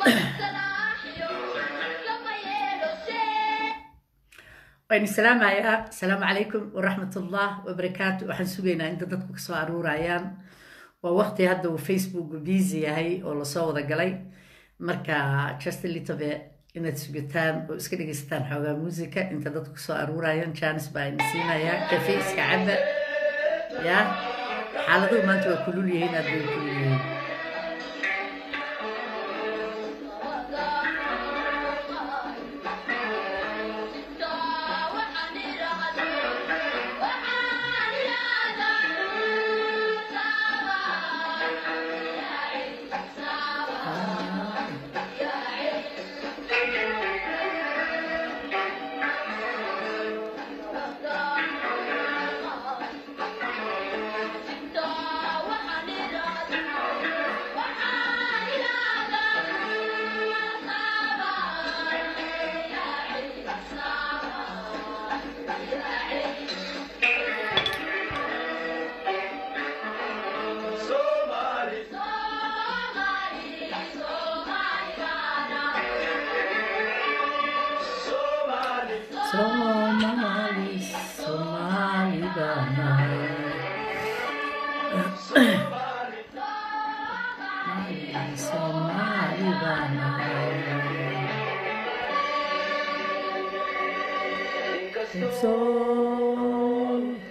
waan islaamayaa asalaamu calaykum waraxmatullah wabarakaatu waxaan sugaynaa inta dadku kasoo aruurayaan waa waqti hadda uu facebook busy yahay oo lasoo wada galay marka just litobe inaad sugataan oo iska dhegeysataan xoogaa musica inta dadku kasoo aruurayaan janis baa ina siinayaa kafe iska caba ya xaaladuhu maanta waa kulul yihiin aad bay kulul yihiin Somali, Somali bana. Somali, Somali bana. Sol,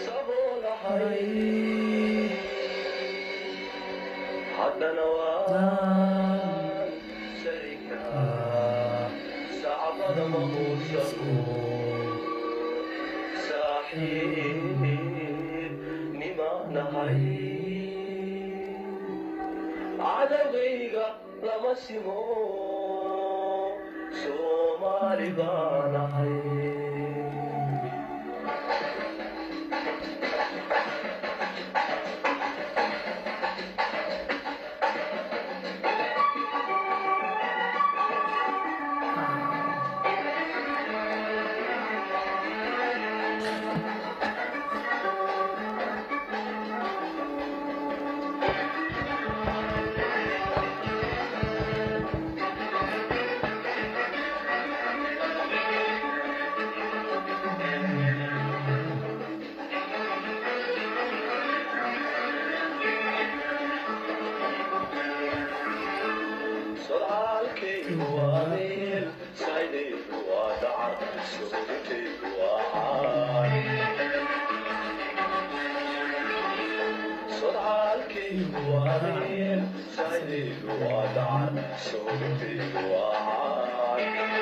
haddana waan sharikaa sacbada mahuushadu saaxiib nimaanahay cadawgayga lama simo soomaali baanahay sodcaalkaygu waa meel saydaydu waa dacar sugintaydu waa caan sodcaalkaygu waa meel saydaydu waa dacar sugintaydu waa caan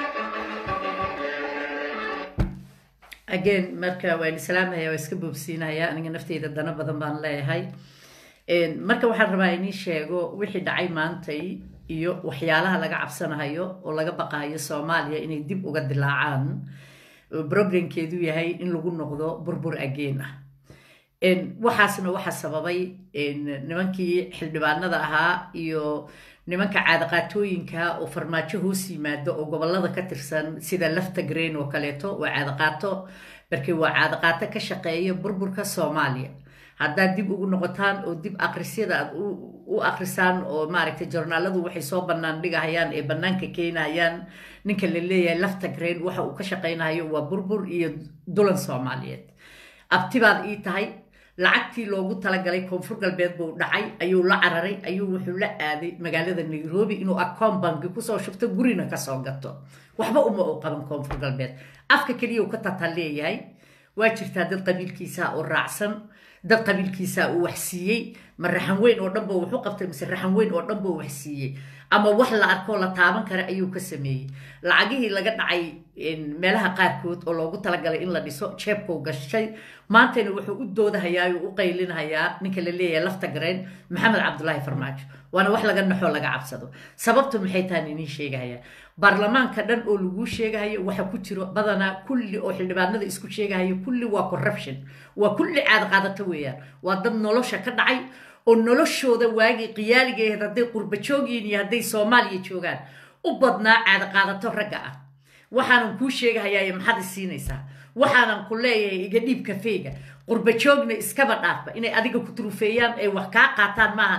again marka waan islaamaya waa iska boobsiinaya aniga nafteyda dana badan baan leeyahay marka waxaan rabaa inii sheego wixii dhacay maantay iyo waxyaalaha laga cabsanayo oo laga baqayo soomaaliya inay dib uga dilaacaan problemkeedu yahay in lagu noqdo burbur ageen ah waxaasna waxa sababay nimankii xildhibaanada ahaa iyo nimanka caadaqaatooyinka oo farmaajo hoos yimaado oo gobolada ka tirsan sida lafta green oo kaleeto waa caadaqaato markii waa caadaqaato ka shaqeeya burburka soomaaliya haddaad dib ugu noqotaan oo dib akrisyada aad u akrisaan oo maaragtay jornaaladu waxay soo bannaan dhigahayaan ee bannaanka keenayaan ninka la leeyahay lafta green waxa uu ka shaqaynayo waa burbur iyo dulan soomaaliyeed abtibaad ii tahay lacagtii loogu talagalay koonfur galbeed buu dhacay ayuu la cararay ayuu wuxuu la aaday magaalada nairobi inuu akoon banki kusoo shubto gurina kasoo gato waxba uma u qaban koonfur galbeed afka keliya uu ka tataan leeyahay waa jirtaa dad qabiilkiisa oo raacsan dad qabiilkiisa uu wax siiyey ma raxan weyn oo dhanba wuxuu qabtay mise raxan weyn oo dhanba wax siiyey ama wax la arkoo la taaban kara ayuu ka sameeyey lacagihii laga dhacay meelaha qaarkood oo loogu talagalay in la dhiso jeebkuu gashay maantana wuxuu u doodahayaa oo u qaylinhayaa ninka la leeyahay lafta gareen maxamed cabdulaahi farmaajo waana wax laga naxoo laga cabsado sababtu maxay tahan iniin sheegahaya baarlamaanka dhan oo laguu sheegahayo waxa ku jiro badanaa kulli oo xildhibaanada isku sheegahayo kulli waa corruption waa kulli caada qaadato weeyaan waa dad nolosha ka dhacay oo noloshooda waagii qiyaaligeed hadday qurba joogyiin iyo hadday soomaaliya joogaan u badnaa caada qaadato ragga ah waxaanan kuu sheegahayaa maxaad i siinaysaa waxaanan ku leeyahay iga dhiib kafeega qurba joogna iskaba dhaafba inay adiga ku turufeeyaan ay wax kaa qaataan maahane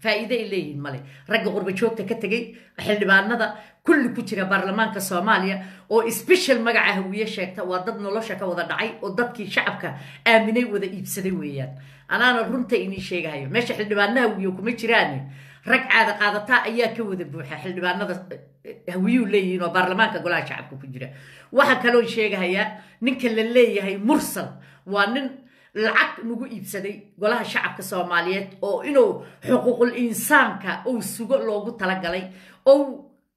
faa'iide ay leeyihiin male ragga qurbajoogta ka tegey xildhibaanada kulli ku jira baarlamaanka soomaaliya oo special magaca hawiye sheegta waa dad nolosha ka wada dhacay oo dadkii shacabka aaminay wada iibsaday weeyaan anaana runta inii sheegahayo meesha xildhibaana hawiye kuma jiraan rag caada qaadataa ayaa ka wada buuxa xildhibaanada hawiyuu leeyihiin oo baarlamaanka golaha shacabka ku jira waxaa kaloo sheegahayaa ninka la leeyahay mursal waa nin lacag nagu iibsaday golaha shacabka soomaaliyeed oo inuu xuquuqul insaanka uu sugo loogu talagalay oo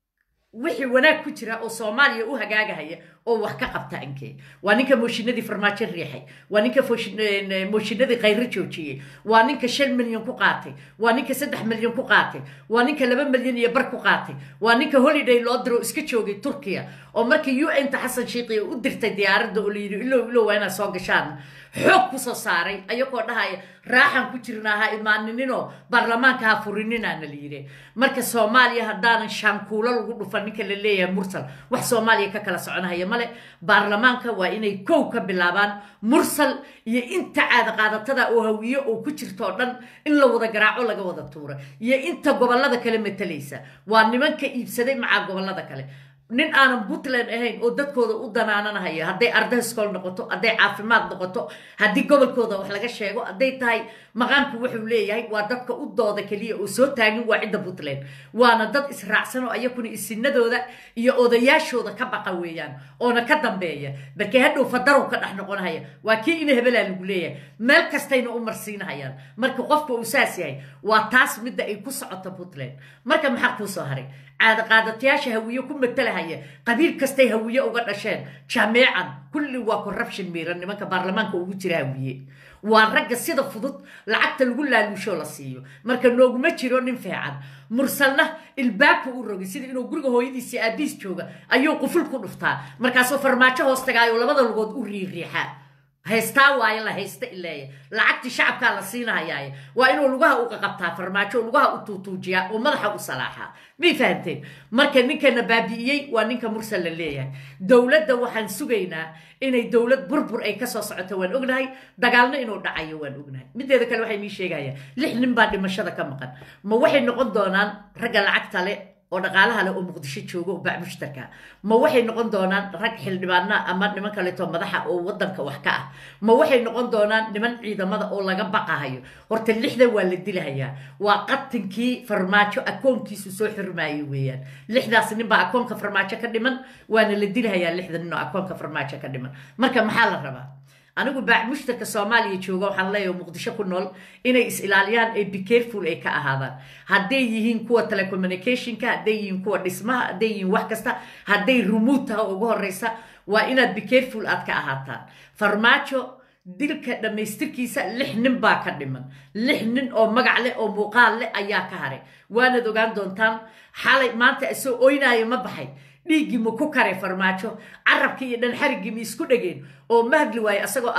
wixii wanaag ku jira oo soomaaliya u hagaagahaya oo wax ka qabta inkee waa ninka mooshinadii farmaajo riixay waa ninka mooshinadii khayro joojiyey waa ninka shan milyan ku qaatay waa ninka saddex milyan ku qaatay waa ninka laba milyan iyo bar ku qaatay waa ninka holiday loo diro iska joogay turkiya oo markii u n ta xasan shiiqiya u dirtay diyaaradda oo layidhi ilow ilow waa inaad soo gashaan xoog kusoo saaray ayagoo dhahaya raaxan ku jirnaa ha imaaninino baarlamaanka ha furininaana la yidhi marka soomaaliya haddaanan shaankuulo lagu dhufan ninka la leeyahay mursal wax soomaaliya ka kala soconahaya male baarlamaanka waa inay kow ka bilaabaan mursal iyo inta caada qaadatada oo hawiye oo ku jirto oo dhan in la wada garaaco laga wada tuura iyo inta gobollada kale matalaysa waa nimanka iibsaday macaa gobollada kale nin aanan puntland ahayn oo dadkooda u danaananahaya hadday arday iskool noqoto hadday caafimaad noqoto haddii gobolkooda wax laga sheego hadday tahay maqaanku wuxuu leeyahay waa dadka u dooda keliya oo soo taagin waa cidda puntland waana dad israacsan oo ayakuna isinadooda iyo odayaashooda ka baqa weeyaan oona ka dambeeya barkee hadhow fadarow ka dhex noqonahaya waa kii ina hebelaa lagu leeyahay meel kastayna u marsiinahayaan marka qofka uu saas yahay waa taas midda ay ku socoto puntland marka maxaa kuu soo haray caada qaadatayaasha hawiye ku matalahaya qabiil kastay hawiye uga dhasheen jameecan kulli waa corruption miiran nimanka baarlamaanka ugu jira hawiye waa ragga sida fudud lacagta lagu laaluushoo la siiyo marka nooguma jiro nin fiican mursalna ilbaabka u rogay sida inuu guriga hooyadiisii aabiis jooga ayuu quful ku dhuftaa markaasuu farmaajo hoos tagaayo labada lugood u riiriixaa haystaa waayo la haysta ileeya lacagtii shacabkaa la siinahayaaye waa inuu lugaha u qaqabtaa farmaajo lugaha u tuutuujiyaa oo madaxa u salaaxaa may fahanteen marka ninkana baabi'iyey waa ninka mursal la leeyahay dowladda waxaan sugaynaa inay dowlad burbur ay kasoo socoto waan ognahay dagaalna inuu dhacayo waan ognahay mideeda kale waxay mii sheegayaan lix nin baa dhimashada ka maqan ma waxay noqon doonaan ragga lacagta le oo dhaqaalaha leh oo muqdisho jooga oo bac mushtarka ma waxay noqon doonaan rag xildhibaana ama niman kaleeto madaxa oo wadanka wax ka ah ma waxay noqon doonaan niman ciidamada oo laga baqahayo horta lixdan waa la dilahayaa waa qatinkii farmaajo akoonkiisu soo xirmaayo weeyaan lixdaas nin baa akoonka farmaajo ka dhiman waana la dilahayaa lixdan nin oo akoonka farmaajo ka dhiman marka maxaa la rabaa anigu baac mushtarka soomaaliya jooga waxaan leeyahay muqdisho ku nool inay is ilaaliyaan ee be careful ay ka ahaadaan hadday yihiin kuwa telecommunicationka hadday yihiin kuwa dhismaha hadday yihiin wax kasta hadday rumuud taha ugu horeysa waa inaad be careful aad ka ahaataan farmaajo dilka dhammaystirkiisa lix nin baa ka dhiman lix nin oo magac leh oo muuqaal leh ayaa ka haray waanaad ogaan doontaan xalay maanta isoo oynaaya ma baxay dhiiggii ma ku karay farmaajo carabkii iyo dhanxarigii ma isku dhegeen oo ma hadli waaye asagoo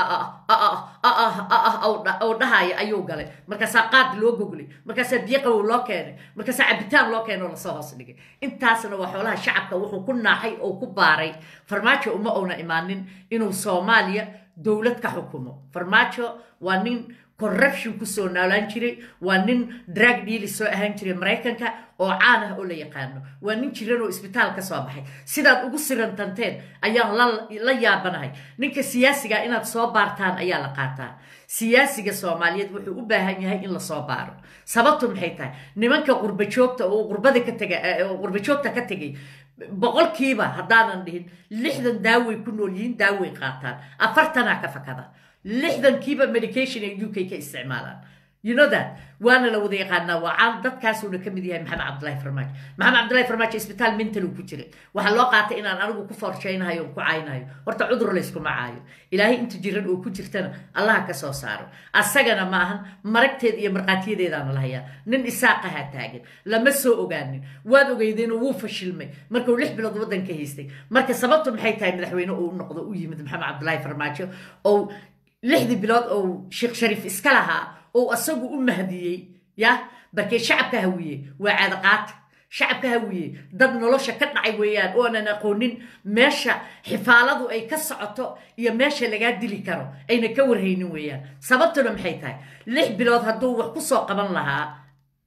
oo dhahaya ayuu galay markaasaa qaad loo goglay markaasaa biyo qabow loo keenay markaasaa cabitaan loo keenay oo lasoo hoos dhigay intaasna waa xoolaha shacabka wuxuu ku naaxay oo ku baaray farmaajo uma ouna imaanin inuu soomaaliya dowlad ka xukumo farmaajo waa nin corruption kusoo noolaan jiray waa nin drag deali soo ahaan jiray maraykanka oo caan ah oo la yaqaano waa nin jiran oo isbitaal ka soo baxay sidaad ugu sirantanteen ayaan la yaabanahay ninka siyaasiga inaad soo baartaan ayaa la qaataa siyaasiga soomaaliyeed wuxuu u baahan yahay in lasoo baaro sababtu maxay tahay nimanka qurbajoogta oo qurbada ka tega qurbajoogta ka tegay boqolkiiba haddaanan dhihin lixdan daaway ku nool yihiin daaway qaataan afartanaa ka fakada lixdankiiba medication ay u k ka isticmaalaan you know that waana la wada yaqaanaa waa caan dadkaasuuna ka mid yahay maxamed cabdullahi farmaajo maxamed cabdullahi farmaajo isbitaal mental uu ku jiray waxaa loo qaatay inaan anigu ku forshaynahayo ku caynayo horta cudur layskuma caayo ilaahay inta jiran oo ku jirtana allaha ka soo saaro asagana ma ahan maragteed iyo markhaatiyadeedaana la hayaa nin isaaqahaa taagan lama soo ogaanin waad ogeydeenoo wuu fashilmay markuu lix bilood waddanka haystay marka sababtu maxay tahay madaxweyne uu noqdo u yimid maxamed cabdullahi farmaajo oo lixdii bilood oo sheekh shariif iska lahaa oo asagu u mahdiyey ya barkee shacabka hawiye waa caadaqaata shacabka hawiye dad nolosha ka dhacay weeyaan oonan aqoonin meesha xifaaladu ay ka socoto iyo meesha lagaa dili karo ayna ka warhaynin weeyaan sababtuna maxay tahay lix bilood hadduu wax ku soo qaban lahaa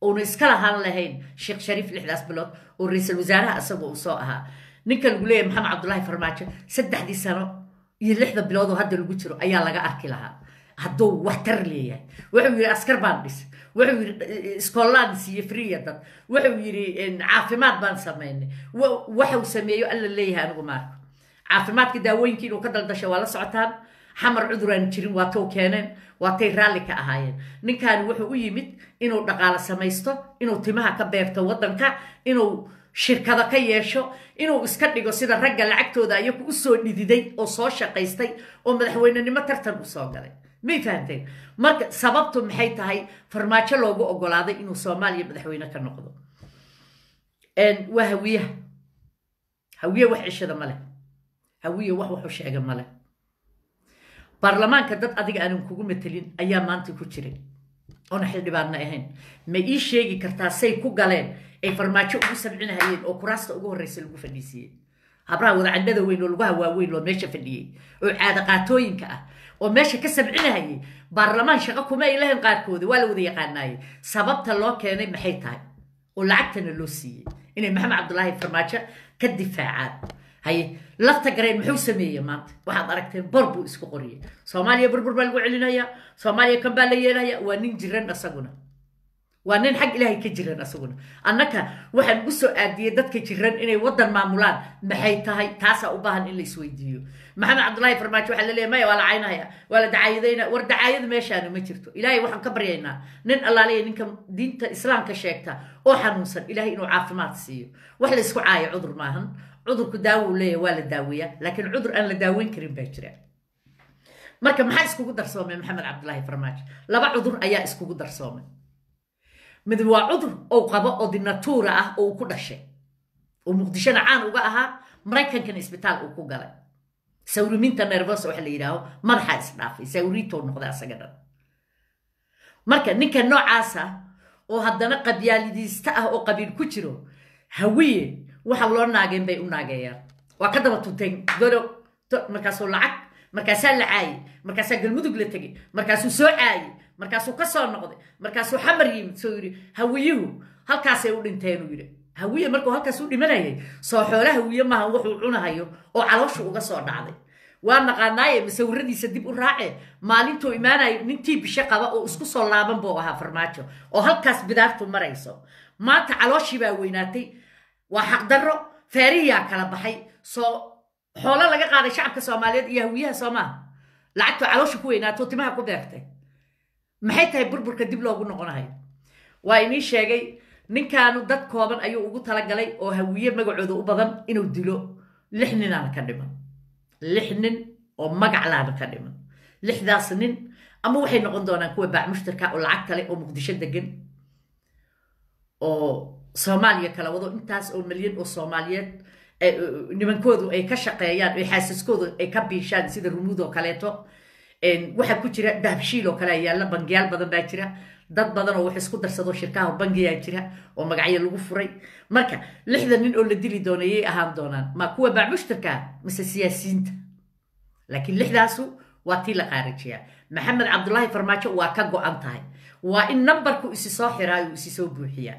uuna iska lahaan lahayn sheekh shariif lixdaas bilood oo ra-iisul wasaaraha isaga uu soo ahaa ninka lagu leeyahay maxamed cabdullaahi farmaajo saddexdii sano iyo lixda bilood oo hadda lagu jiro ayaa laga arki lahaa hadduu waxtar leeyahay wuxuu yidhi askar baan dhis wuxuu yidhi iskoolaan siiye friya dad wuxuu yidhi caafimaad baan samaynay waxuu sameeyo alla leeyahay anigu maarka caafimaadka daawooyinkii inuu ka daldashay waa la socotaan xamar cuduraan jirin waa tow keeneen waatay raalli ka ahaayeen ninkaani wuxuu u yimid inuu dhaqaalo samaysto inuu timaha ka beerto waddanka inuu shirkado ka yeesho inuu iska dhigo sida ragga lacagtooda ayagu u soo dhididay oo soo shaqaystay oo madaxweynenimo tartan u soo galay may fahamteen marka sababtu maxay tahay farmaajo loogu ogolaaday inuu soomaaliya madaxweyne ka noqdo waa hawiyaha hawiye wax cishada ma leh hawiye wax waxu sheega ma leh baarlamaanka dad adiga aanan kugu matelin ayaa maanta ku jiray oona xildhibaanna ahayn ma ii sheegi kartaa say ku galeen ay farmaajo ugu samcinahayeen oo kuraasta ugu horreysa lagu fadhiisiiyey habraha wadacandhada weyn oo lugaha waaweyn oo meesha fadhiyey oo caada qaatooyinka ah oo meesha ka samcinahayay baarlamaan shaqo kuma ay lahayn qaarkooda waa la wada yaqaanaayey sababta loo keenay maxay tahay oo lacagtana loo siiyey inay maxamed cabdulaahi farmaajo ka difaacaan haye lafta gareen muxuu sameeyey maanta waxaad aragteen bor buu isku qoriyey soomaaliya burbur baa lagu celinayaa soomaaliya kan baa la yeelaya waa nin jiran asaguna waa nin xag ilaahay ka jiran asaguna annaka waxaan ugu soo aadiyey dadka jiran inay waddan maamulaan maxay tahay taasaa u baahan in la isweydiiyo maxamed cabdulaahi farmaajo waxaa la leeyahy maya waa la caynaya waa la dacaayadayna war dacaayada meeshaana ma jirto ilaahay waxaan ka baryaynaa nin allaaleya ninka diinta islaamka sheegta oo xanuunsan ilaahay inuu caafimaad siiyo wax la isku caayo cudur maahan cudurku daawo uu leeyahy waa la daaweeyaa laakiin cudur aan la daaweyn karin baa jira marka maxaa iskugu darsoomay maxamed cabdulaahi farmaajo laba cudur ayaa iskugu darsoomay mid waa cudur ou qabo oo dinatuura ah oo uu ku dhashay oo muqdishona caan uga ahaa maraykankana isbitaal uu ku galay sawriminta nervos waxa la yidhaaho madaxaa isdhaafay sawriintou noqday asaga dhan marka ninka noocaasa oo haddana qabyaalidiista ah oo qabiil ku jiro hawiye waxa loo naageen bay u naageeyaan waa ka daba tunteen golo markaasuu lacag markaasaa la caayey markaasaa galmudug la tegey markaasuu soo caayey markaasuu ka soo noqday markaasuu xamar yimid soo yidhi hawiyuhu halkaasay u dhinteenuu yidhi hawiye markuu halkaas u dhimanayay soo xoole hawiye maaha wuxuu cunahayo oo calooshu uga soo dhacday waa naqaanaaye masawiradiisa dib u raace maalintuu imaanayo nintii bisho qaba oo isku soo laaban buu ahaa farmaajo oo halkaas bidaartu marayso maanta calooshii baa weynaatay waa xaqdarro feerihiyaa kala baxay soo xoolo laga qaaday shacabka soomaaliyeed iyo hawiyaha soomaha lacagtuu caloosha ku weynaato timaha ku beertay maxay tahay burburka dib loogu noqonahayo waa inii sheegay ninkaanu dad kooban ayuu ugu talagalay oo hawiye magacooda u badan inuu dilo lix ninaana ka dhiman lix nin oo magaclaana ka dhiman lixdaas nin ama waxay noqon doonaan kuwa baacmushtarka oo lacag kale oo muqdisho degan oo soomaaliya kala wado intaas oo milyan oo soomaaliyeed nimankoodu ay ka shaqeeyaan oo xaasaskoodu ay ka biishaan sida rumuud oo kaleeto waxaa ku jira dahabshiil oo kale yaalla bangiyaal badan baa jira dad badan oo wax isku darsado shirkaha bangiyaa jira oo magacyo lagu furay marka lixda nin oo la dili doona yay ahaan doonaan ma kuwa baacmushtarka mise siyaasiyiinta laakiin lixdaasu waa tii la qaarajiyaa maxamed cabdulaahi farmaajo waa ka go-an tahay waa in nambarku isi soo xiraayo isi soo buuxiyaa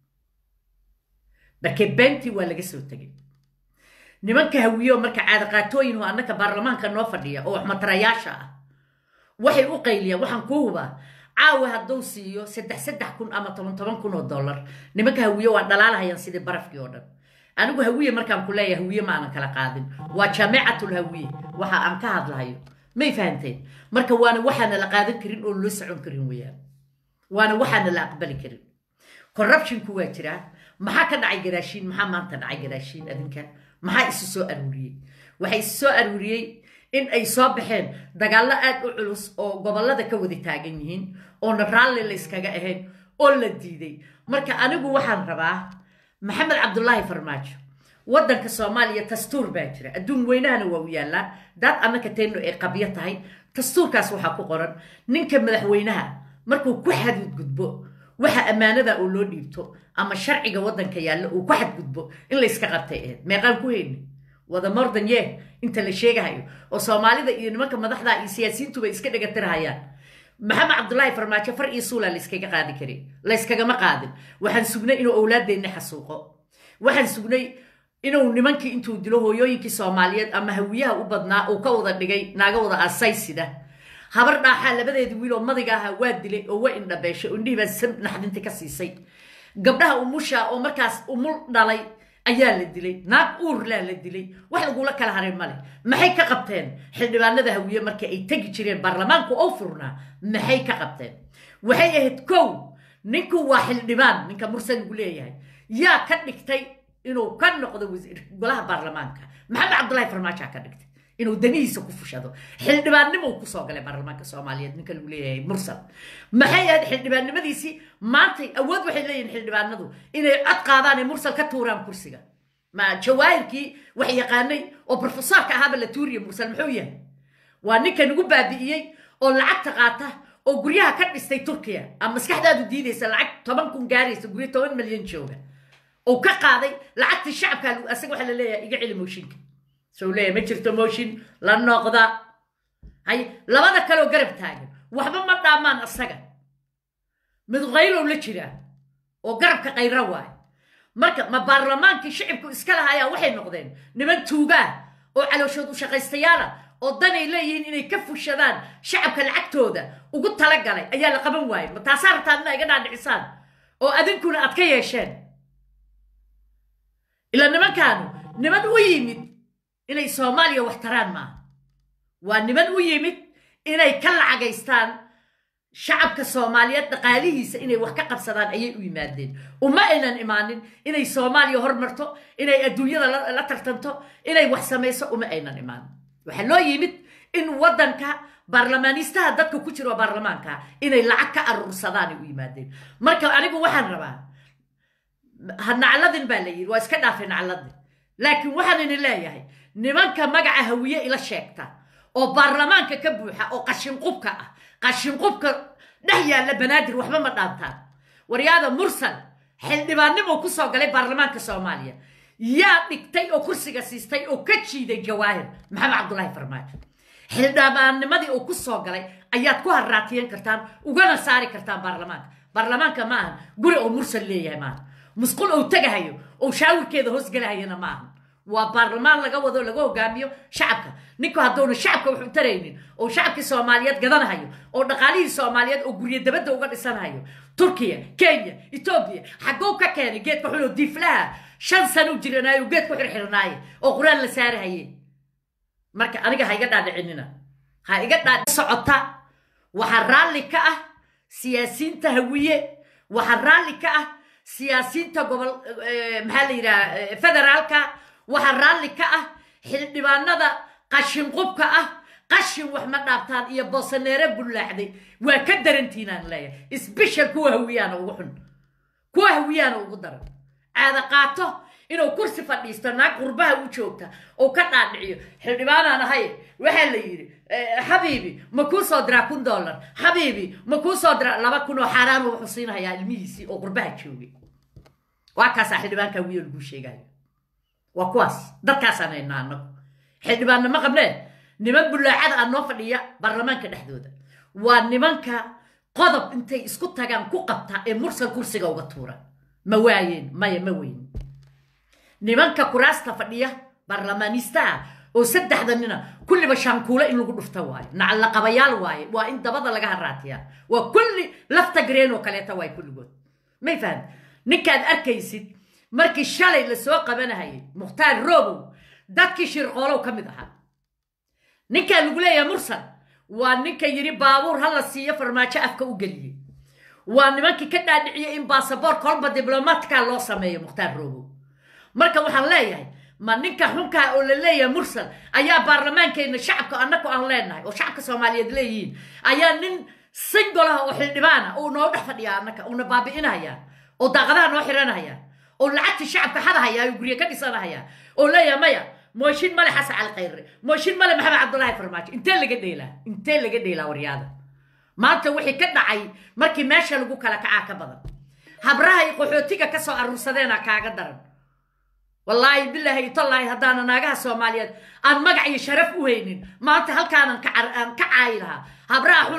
markee beentii waa laga soo tegay nimanka hawiyo marka caadaqaatooyin oo annaka baarlamaanka noo fadhiya oo wax matarayaasha ah waxay u qayliyaan waxaan kuu hubaa caawa hadduu siiyo saddex saddex kun ama toban toban kun oo dollar nimanka hawiye waa dhalaalahayaan sidii barafkii oo dhan anigu hawiye markaan ku leeyahay hawiye ma aanan kala qaadin waa jaamicatul hawiye waxa aan ka hadlahayo may fahanteen marka waana waxaana la qaadan karin oo loo socon karin weeyaan waana waxaana la aqbali karin corruptionku waa jiraa maxaa ka dhacay gadaashiin maxaa maanta dhacay gadaashiin adinka maxaa isi soo aruuriyey waxay isi soo aruuriyey in ay soo baxeen dagaallo aad u culus oo gobollada ka wada taagan yihiin oona raalli la yskaga ahayn oo la diiday marka anigu waxaan rabaa maxamed cabdulaahi farmaajo waddanka soomaaliya dastuur baa jira adduun weynahana waa u yaallaa daad annaka teenno ay qabyo tahay dastuurkaas waxaa ku qoran ninka madaxweynaha markuu ku xadudgudbo waxa ammaanada oo loo dhiibto ama sharciga waddanka yaalla uu ku xadgudbo in layska qabtay ahayd meeqaan ku heyni wada mordan yeh inta la sheegahayo oo soomaalida iyo nimanka madaxda iyo siyaasiyiintuba iska dhegatirhayaan maxamed cabdulaahi farmaajo far iyo suulaa layskaga qaadi kari layskagama qaadin waxaan sugnay inuu owlaadeenna xasuuqo waxaan sugnay inuu nimankii intuu dilo hooyooyinkii soomaaliyeed ama hawiyaha u badnaa uu ka wada dhigay naaga wada asaysida habar dhaaxaa labadeedii wiil oo madiga ahaa waa dilay oo waa indhabeeshay oo indhihii baa sam naxdinta ka siisay gabdhaha umusha oo markaas umul dhalay ayaa la dilay naag uurlaa la dilay wax lagula kala haray male maxay ka qabteen xildhibaanada hawiye markii ay tegi jireen baarlamaanku oo furnaa maxay ka qabteen waxay ahayd kow ninku waa xildhibaan ninka mursal lagu leeyahay yaa ka dhigtay inuu ka noqdo wasiir golaha baarlamaanka maxamed cabdulaahi farmaajaa ka dhigtay inuu danihiisa ku fushado xildhibaannimo uu kusoo galay baarlamaanka soomaaliyeed ninka lagu leeyahay mursal maxay ahayd xildhibaannimadiisii maantay awood waxay leeyihin xildhibaanadu inay cod qaadaan ee mursal ka tuuraan kursiga ma jawaahirkii wax yaqaanay oo brofesorka ahaaba la tuuriya mursal muxuu yahay waa ninka nagu baabi'iyey oo lacagta qaata oo guryaha ka dhistay turkiya ama maskaxdaadu diidaysa lacag toban kun gaaraysa guryo toban milyan jooga oo ka qaaday lacagtii shacabka asaga waxaa la leeyahay iga celi mooshinka soo leeyahay ma jirto mooshin la noqda hay labada kaleoo garab taagan waxba ma dhaamaan asaga mid qaylow la jiraa oo garabka qayra waayo marka ma baarlamaankii shicibku iska lahayaa waxay noqdeen niman tuugaa oo calooshood u shaqaystayaala oo danay leeyihiin inay ka fushadaan shacabka lacagtooda ugu talagalay ayaa la qaban waayey ma taasaa rabtaan inaa iga dhaadhicisaan oo adinkuna aad ka yeesheen ilaa nimankaanu niman u yimid inay soomaaliya wax taraan maaha waa niman u yimid inay ka lacagaystaan shacabka soomaaliyeed dhaqaalihiisa inay wax ka qabsadaan ayay u yimaadeen uma aynan imaanin inay soomaaliya hormarto inay adduunyada la tartanto inay wax samayso uma aynan imaanin waxaa loo yimid in waddanka baarlamaanistaha dadka ku jiro baarlamaanka inay lacag ka aruursadaanay u yimaadeen marka anigu waxaan rabaa nacladin baa la yidhi waa iska dhaafay nacladin laakiin waxaan idin leeyahay nimanka magaca hawiye ila sheegta oo baarlamaanka ka buuxa oo qashinqubka ah qashinqubka dhex yaalla banaadir waxba ma dhaantaan waryaada mursal xildhibaannimo ku soo galay baarlamaanka soomaaliya yaa dhigtay oo kursiga siistay oo ka jiiday jawaahir maxamed cabdulaahi farmaajo xildhibaannimadii uu ku soo galay ayaad ku harraatiyan kartaan ugana saari kartaan baarlamaanka baarlamaanka ma ahan guri oo mursal leeyahay maaha musqul ou tegahayo oo shaawirkeeda hoosgelahayana ma ahan waa baarlamaan laga wado laga hogaamiyo shacabka ninku hadduuna shacabka wax u taraynin oo shacabkii soomaaliyeed gadanahayo oo dhaqaalihii soomaaliyeed oo guryo dabadda uga dhisanahayo turkiya kenya etoobiya xaggou ka keenay geedka xunoo diiflaha shan sano u jiranaayo oo geed ku xirxirnaaye oo qur-aan la saarahaye marka aniga ha iga dhaadhicinina ha iga dhaadhi socota waxaa raalli ka ah siyaasiyiinta hawiye waxaa raalli ka ah siyaasiyiinta gobol maxaa la yidhaha federaalka waxaa raalli ka ah xildhibaanada qashinqubka ah qashin wax ma dhaabtaan iyo boosaneere bullaacday waa ka darantiinaan leeyahay isbishal kuwa hawiyaana ugu xun kuwa hawiyaana ugu daran caada qaato inuu kursi fadhiisto naag qurbaha u joogta oo ka dhaadhiciyo xildhibaanaan ahay waxaa la yidhi xabiibi ma kuu soo diraa kun dollar xabiibi ma kuu soo diraa laba kun oo xaaraan wuxuu siinahayaa ilmihiisii oo qurbaha joogay waa kaasaa xildhibaanka hawiye laguu sheegayo waa kuwaas dadkaasaan haynaa annagu xildhibaanna ma qabnee niman bullaacada ah noo fadhiya baarlamaanka dhexdooda waa nimanka qodob intay isku tagaan ku qabta ee mursal kursiga uga tuura ma waayeen maya ma weyn nimanka kuraasta fadhiya baarlamaanistaha oo saddexda nina kulliba shaankuule in lagu dhufta waayo nacallaqabayaal waaye waa in dabada laga haraatiyaa waa kulli lafta gareen oo kaleeta waay kulligood may fahan ninkaad arkaysid markii shalay la soo qabanahayay mukhtaar robow dadkii shirqoolow ka mid ahaa ninkaa lagu leeyahay mursal waa ninka yidhi baabuur ha la siiyo farmaajo afka u geliyey waa nimankii ka dhaadhiciyey in baasaboor kolba diblomaadkaa loo sameeyo mukhtaar robow marka waxaan leeyahay ma ninka xunkaa oo la leeyahay mursal ayaa baarlamaankeenna shacabka annaku aan leenahay oo shacabka soomaaliyeed leeyihiin ayaa nin singolah oo xildhibaana uu noo dhex fadhiya annaka uuna baabi'inaya oo daaqadaha noo xiranaya oo lacagtii shacabka xadahaya oo guryo ka dhisanahaya oo leeyahay maya mooshin male xasan cali khayre mooshin male maxamed cabdullaahi farmaajo intee laga dheelaa intee laga dheelaa waryaada maanta wixii ka dhacay markii meesha lagu kala kacaa ka badan habraha iyo qaxootiga ka soo aruursadeena kaaga daran wallaahi bilaahi tallaahi haddaana naagaha soomaaliyeed aan magac iyo sharaf u haynin maanta halkaanan ka caayi lahaa habraha xunoo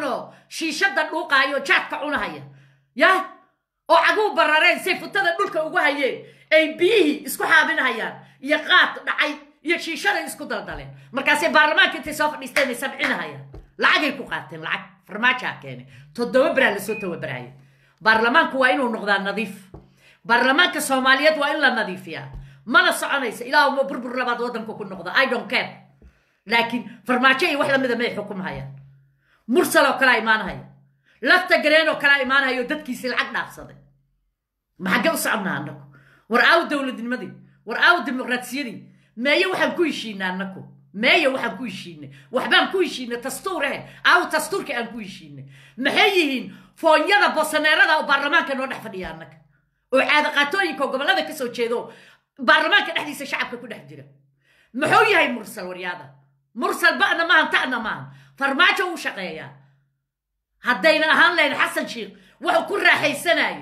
shiishada dhuuqaayo jaadka cunahaya ya oo caguu barareen say futada dhulka ugu hayeen ay biyihii isku xaabinahayaan iyo qaad dhacay iyo shiishada isku daldaleen markaasay baarlamaanka intay soo fadhiisteen ay sabcinahayaan lacagay ku qaateen lacag farmaajaa keenay toddoba beraa lasoo tababarayay baarlamaanku waa inuu noqdaa nadiif baarlamaanka soomaaliyeed waa in la nadiifiyaa mana soconaysa ilaa uma burbur labaad waddanka ku noqda i don't care laakiin farmaajo iyo wax lamida may xukumhayaan mursal oo kalea imaanahaya lafta gareen oo kalea imaanahaya oo dadkiisii lacag dhaafsaday maxagge u soconnaa annagu war aaw dowladnimadii war aaw dimuqraadiyadii meeye waxaan ku heshiinay annagu meeye waxaan ku heshiinay waxbaan ku heshiinay dastuurahe aaw dastuurka aan ku heshiinay maxay yihiin foonyada bosaneerada oo baarlamaanka noo dhex fadhiya annaga oo caadaqaatooyinka oo gobollada ka soo jeedo baarlamaanka dhexdiisa shacabka ku dhex jira muxuu yahay mursal waryaada mursal ba'na maahan ta'na maahan farmaajo u shaqeeyaa haddayna ahaan lahayn xasan sheikh wuxuu ku raaxaysanayo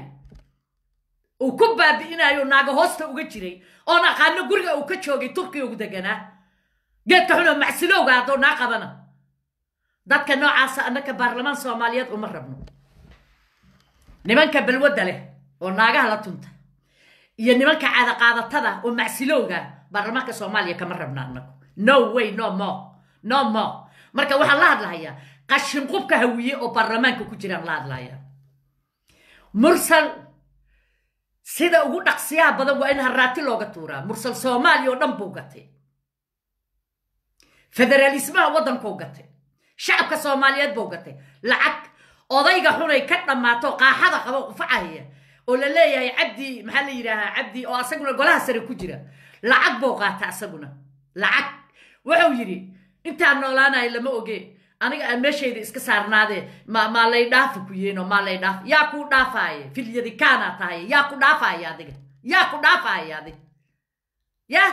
uu ku baabi'inayo naaga hoosta uga jiray oon aqaano guriga uu ka joogay turkiga ugu deganaa geedka xunoo macsilowga haddoo naa qabana dadka noocaasa annaka baarlamaan soomaaliyeed uma rabno nimanka balwadda leh oo naagaha la tunta iyo nimanka caadaqaadatada oo macsilowga baarlamaanka soomaaliya kama rabna annagu no way no more no more marka waxaan la hadlahayaa qashinqubka hawiye oo baarlamaanka ku jiraan la hadlahayaa mursal sida ugu dhaqsiyaha badan waa in haraati looga tuuraa mursal soomaaliya oo dhan buu gatay federaalismaha waddankuu gatay shacabka soomaaliyeed buu gatay lacag odayga xunay ka dhammaato qaaxada qabo qufacahaya oo la leeyahay cabdi maxaa la yidhaahaa cabdi oo asaguna golaha sare ku jira lacag buu qaata asaguna lacag wuxuu yidhi intaan noolaanayo lama oge aniga aan meeshayda iska saarnaadee ma maa lay dhaafi ku yeeno maa lay dhaaf yaa kuu dhaafaaye filyadikaana tahay yaa ku dhaafaaya adiga yaa ku dhaafaaya adiga ya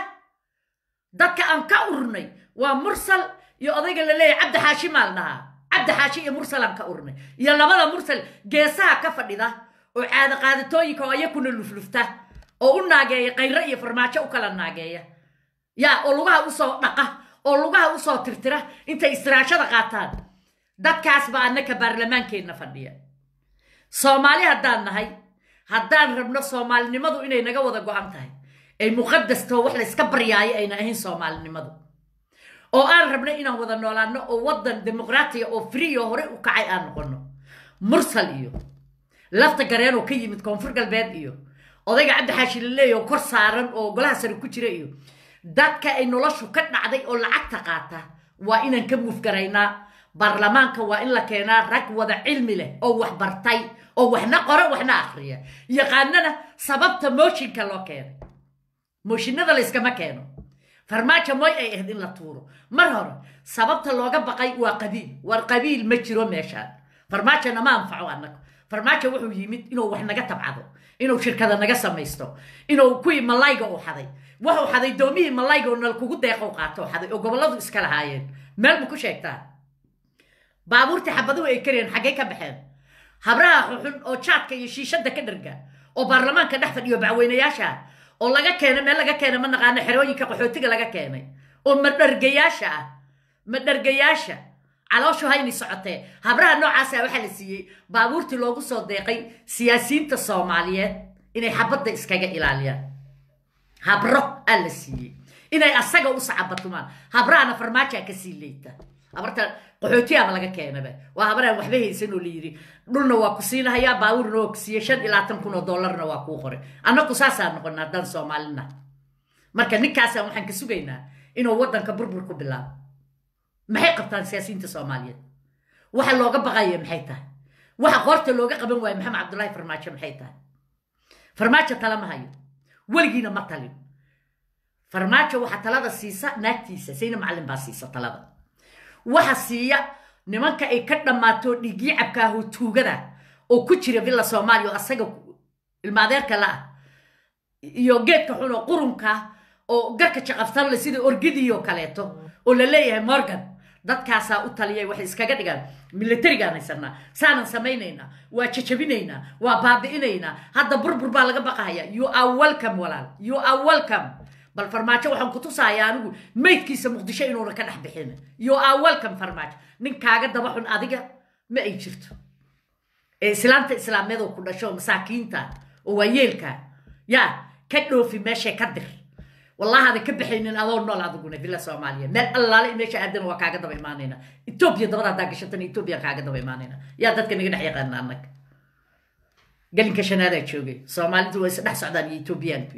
dadka aan ka urnay waa mursal iyo odayga la leeyahay cabdi xaashi maa la dhahaa cabdi xaashi iyo mursal aan ka urnay iyo labada mursal geesaha ka fadhida oo caada qaadatooyinka oo ayakuna luflufta oo u naageeya kayro iyo farmaajo u kala naageeya yaa oo lugaha usoo dhaqa oo lugaha usoo tirtira intay istiraashada qaataan dadkaas baa annaka baarlamaankeenna fadhiya soomaali haddaan nahay haddaan rabno soomaalinimadu inay naga wada go-an tahay ay muqadastoo wax layska baryaayo ayna ahayn soomaalinimadu oo aan rabno inaan wada noolaano oo waddan dimuqraatiya oo friyo hore u kacay aan noqono mursal iyo lafta gareen oo ka yimid koonfur galbeed iyo odayga cabdi xaashi laleeya oo kor saaran oo golaha sare ku jira iyo dadka ay noloshu ka dhacday oo lacagta qaata waa inaan ka muufgaraynaa baarlamaanka waa in la keenaa rag wada cilmi leh oo wax bartay oo waxna qore waxna akhriya yaqaanana sababta mooshinka loo keenay mooshinada layskama keeno farmaajo moy ay ahayd in la tuuro mar hore sababta looga baqay waa qabiil war qabiil ma jiro meeshaan farmaajona ma anfaco annaga farmaajo wuxuu yimid inuu wax naga tabcado inuu shirkada naga samaysto inuu kuwii malayga uu xaday wuxuu xaday doomihii malayga oo nal kugu deeqow qaato xaday oo gobolladu iska lahaayeen meel ma ku sheegtaa baabuurtii xabaduhu ay kariyeen xaggay ka baxeen habraha xuxun oo jaadka iyo shiishada ka dharga oo baarlamaanka dhex fadhiyo bacweynayaasha oo laga keenay meel laga keenay ma naqaano xerooyinka qaxootiga laga keenay oo madhargayaasha ah madhargayaasha calooshu hayni socotee habraha noocaasa waxaa la siiyey baabuurtii loogu soo deeqay siyaasiyiinta soomaaliyeed inay xabadda iskaga ilaaliyaan habro aa la siiyey inay asaga u sacabatumaan habrahana farmaajaa kasii leeyta habarta qaxootiyaaba laga keenaba waa habaraan waxba haysan oo la yidhi dhulna waa ku siinahayaa baabuurna waa ku siiye shan iyo labaatan kun oo dollarna waa kuu qoray annagu saasaa noqona haddaan soomaalina marka ninkaasaan waxaan ka sugaynaa inuu waddanka burbur ku bilaabo maxay qabtaan siyaasiyiinta soomaaliyeed waxa looga baqaya maxay tahay waxa qoorta looga qaban waayo maxamed cabdullaahi farmaajo maxay tahay farmaajo tala ma hayo weligiina ma talin farmaajo waxaa talada siisa naagtiisa sayna macallin baa siisa talada waxa siiya nimanka ay ka dhammaato dhiigyacabka ah oo tuugada oo ku jira villa soomaaliya oo asaga ilmaadeerka la ah iyo geedka xun oo qurunka oo garka jaqafsanle sida orgidii oo kaleeto oo la leeyahay morgan dadkaasaa u taliyay waxay iskaga dhigaan militarigaan haysanaa saanan samaynaynaa waa jajabinaynaa waa baabi'inaynaa hadda burbur baa laga baqahaya you are welcome walaal you are welcome bal farmaajo waxaan ku tusaaya anigu maydkiisa muqdisho inuuna ka dhex bixin you are welcome farmaajo nin kaaga daba xun adiga ma ay jirto ee islaanta islaameed oo ku dhasho masaakiinta oo waayeelka yaa ka dhoofi meeshay ka dir wallahaada ka baxaynin adoo nool adiguna villa soomaaliya meel allaale meesha aadana waa kaaga daba imaanayna etoobiya dabada haddaa gashatana etoobiya kaaga daba imaanayna yaa dadka naga dhex yaqaana annaga galinka shanaadaa joogay soomaalidu waa isdhex socdaan iyo etoobiyaanku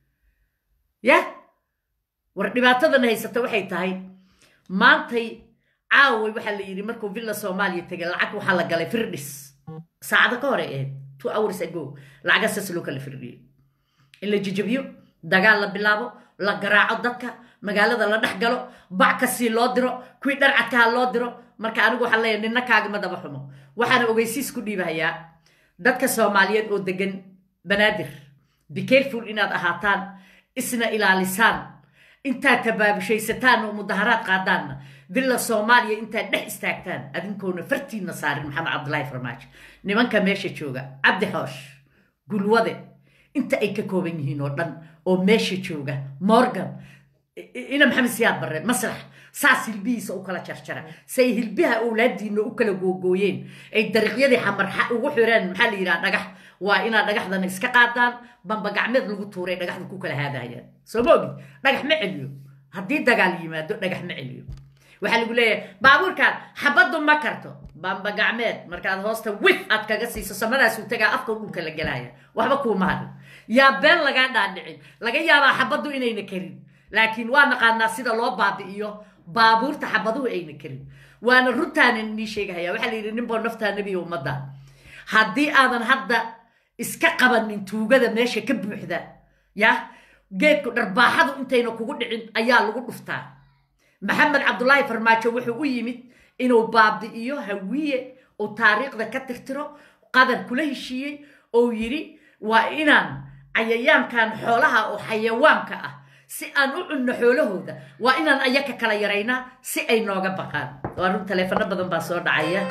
ya war dhibaatadan haysata waxay tahay maantay caaway waxaa la yidhi markuu villa soomaaliya tegay lacag waxaa la galay firdhis saacado ka hore ahayd two hours ago lacaga saas loo kala firdhiyey in la jijabiyo dagaal la bilaabo la garaaco dadka magaalada la dhex galo bac kasii loo diro kuwii dharcadkaha loo diro marka anigu waxaan leeyahay nina kaagama daba xumo waxaana ogeysiis ku dhiibahayaa dadka soomaaliyeed oo degan banaadir be careful inaad ahaataan isna ilaalisaan intaad tabaabishaysataan oo mudaharaad qaadaanna villa soomaaliya intaad dhex istaagtaan adinkoona fartiinna saarin maxamed cabdulaahi farmaajo nimanka meesha jooga cabdi xoosh gulwade inta ay ka kooban yihiin oo dhan oo meesha jooga morgan ina maxamed siyaad barre masrax saas hilbihiisa u kala jarjara say hilbaha owlaadiina u kala googooyeen ay dariiqyadii xamarxa ugu xireen maxaa la yidhaha dhagax waa inaad dhagaxdana iska qaadaan bamba gacmeed lagu tuuray dhagaxda ku kala haadayaan soo ma ogid dhagax ma celiyo haddii dagaal yimaado dhagax ma celiyo waxaa lagu leeyahay baabuurkaan xabaddu ma karto bamba gacmeed markaad hoosta wif aad kaga siiso samadaasuu tagaa afka dhulka la gelaya waxba kuuma hadhin yaa been lagaa dhaadhicin laga yaabaa xabaddu inayna karin laakiin waa naqaanaa sida loo baabi'iyo baabuurta xabaduhu ayna karin waana runtaanan inii sheegahaya waxaa la yidhi ninboo naftaa nebiya ummadda haddii aadan hadda iska qabanin tuugada meesha ka buuxda ya geedku dharbaaxadu intayna kugu dhicin ayaa lagu dhuftaa maxamed cabdulaahi farmaajo wuxuu u yimid inuu baabi'iyo hawiye oo taariikhda ka tirtiro qadar kula heshiiyey oo yidhi waa inaan cayayaankan xoolaha oo xayawaanka ah si aan u cunno xoolahooda waa inaan ayaka kala yaraynaa si ay nooga baqaan waa run taleefano badan baa soo dhacaya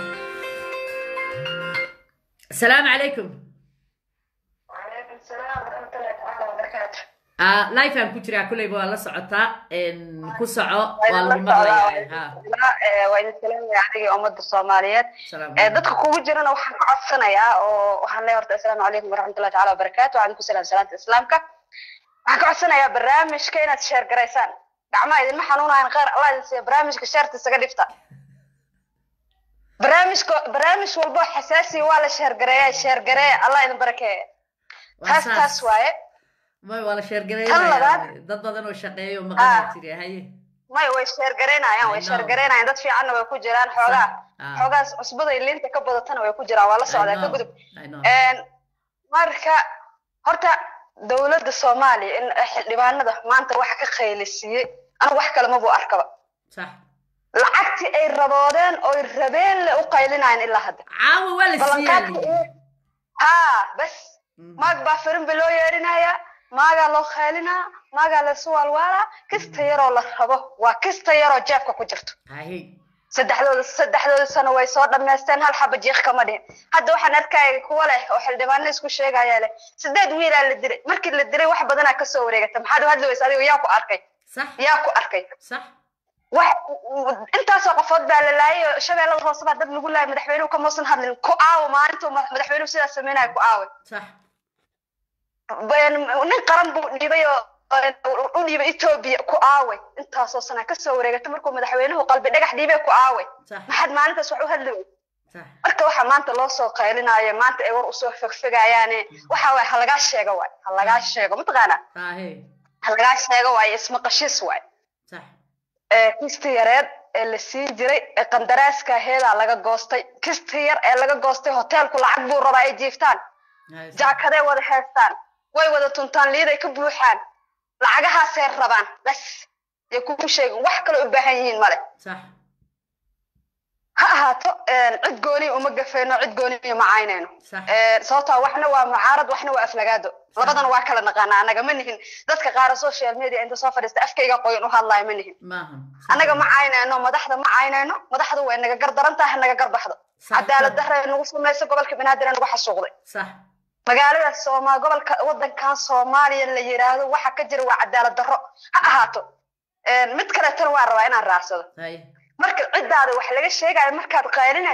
asalaamu calaykum lifean ku jiraa kulleyba waa la socotaa ku soco waa lagu maqlayaa waa idin salaamaya adiga ummadda soomaaliyeed dadka kugu jirana waxaan ka codsanayaa oo waxaan leeyahay horta assalaamu calaykum waraxmatullahi taala wabarakaatu waxaan ku salaam salaanta islaamka waxaan ka codsanayaa barnaamijka inaad sheer garaysaan gacmaha idinma xanuunayan khayr allah idin siiya barnaamijka sheerta isaga dhifta barnaamijka barnaamij walbo xasaasi waa la sheergareeya sheergareeya allah idin barakeeya taas taas waaye may waa la Tan sheergareynaya labaad. dad badan oo shaqeeyo maqana jire haye may way sheergareynayaan way I know. sheergareynayaan dad fiicanna way ku jiraan xoogaa Ah. xoogaas cusbada iyo liinta ka badatana way ku jiraan waa la I socdaa ka know, gudub I know. Een, marka horta dowladda soomaaliya in xildhibaanada maanta waxa ka qaylisiiyey anigu wax kale mabuu arkaba sax lacagtii ay raboodeen oy rabeen le u qaylinayaan ilaa hadda caawa waa la ballanqaadka siiyay iyo haa bas maag baa firinba loo yeedhinayaa maagaa loo qaylinaa maagaa laysu waalwaalaa kista yaroo la rabo waa kista yaroo jeebka ku jirto haye saddexdooda saddexdooda sano way soo dhammaysteen hal xaba jiiq kama dhihin hadda waxaan arkaya kuwa leh oo xildhibaano isku sheegaya leh sideed wiilaa la dilay markii la dilay wax badanaa kasoo wareegata maxaad u hadli weysa adigo yaa ku arkay sax yaa ku arkay sax wax intaasoo qofood baa la laayay oo shabeellada hoose baa dad lagu laayay madaxweynuhu kamuusan hadlin ku aawo maalintuu madax- madaxweynuhu sidaas sameynaya ku aaway sax Been- nin qaran buu dhiibay oo oo u dhiibay etoobiya ku aaway intaasoo sana kasoo wareegata markuu madaxweynuhu qalbi dhagax dhiibay ku aaway sax maxaad maalintaas wax u hadli wey sax marka waxaa maanta loo soo qaylinaayo maanta ay war usoo fegfegayaane waxa waay ha lagaa sheego waay ha lagaa sheego mataqaanaa haye ha lagaa sheego waaye ismaqashiis waay sax ee kisti yareed ee la sii jiray ee qandaraaska aheedaa laga goostay kisti yar ee laga goostay hoteelku lacag buu rabaa ay jiiftaan haye sax jaakaday wada heestaan way wada tuntaan liiday ka buuxaan lacagahaasay rabaan bas yay kugu sheegin wax kale u baahan yihiin male sax ha ahaato een, cid gooni uma gafayno cid gooni uma caynayno Sax. Een, sababtoo ah waxna waa mucaarad waxna waa aflagaado labadana waa kala naqaanaa anaga ma nihin dadka qaara social media inta soo fadhiista afkayga qoyan u hadlaayo ma nihin maahan anaga ma caynayno madaxda ma caynayno madaxdu way naga gardaran tahay naga garbaxdo Sax. cadaalad darre nagu samayso gobolka banaadir nagu xasuuqday sax magaalada sooma gobolka wadankan soomaaliya la yiraahdo waxa ka jira waa cadaalad darro ha ahaato Een, mid kaleetana waan rabaa inaan raacsado haye marka ciddaada wax laga sheegayo markaad qaylinayso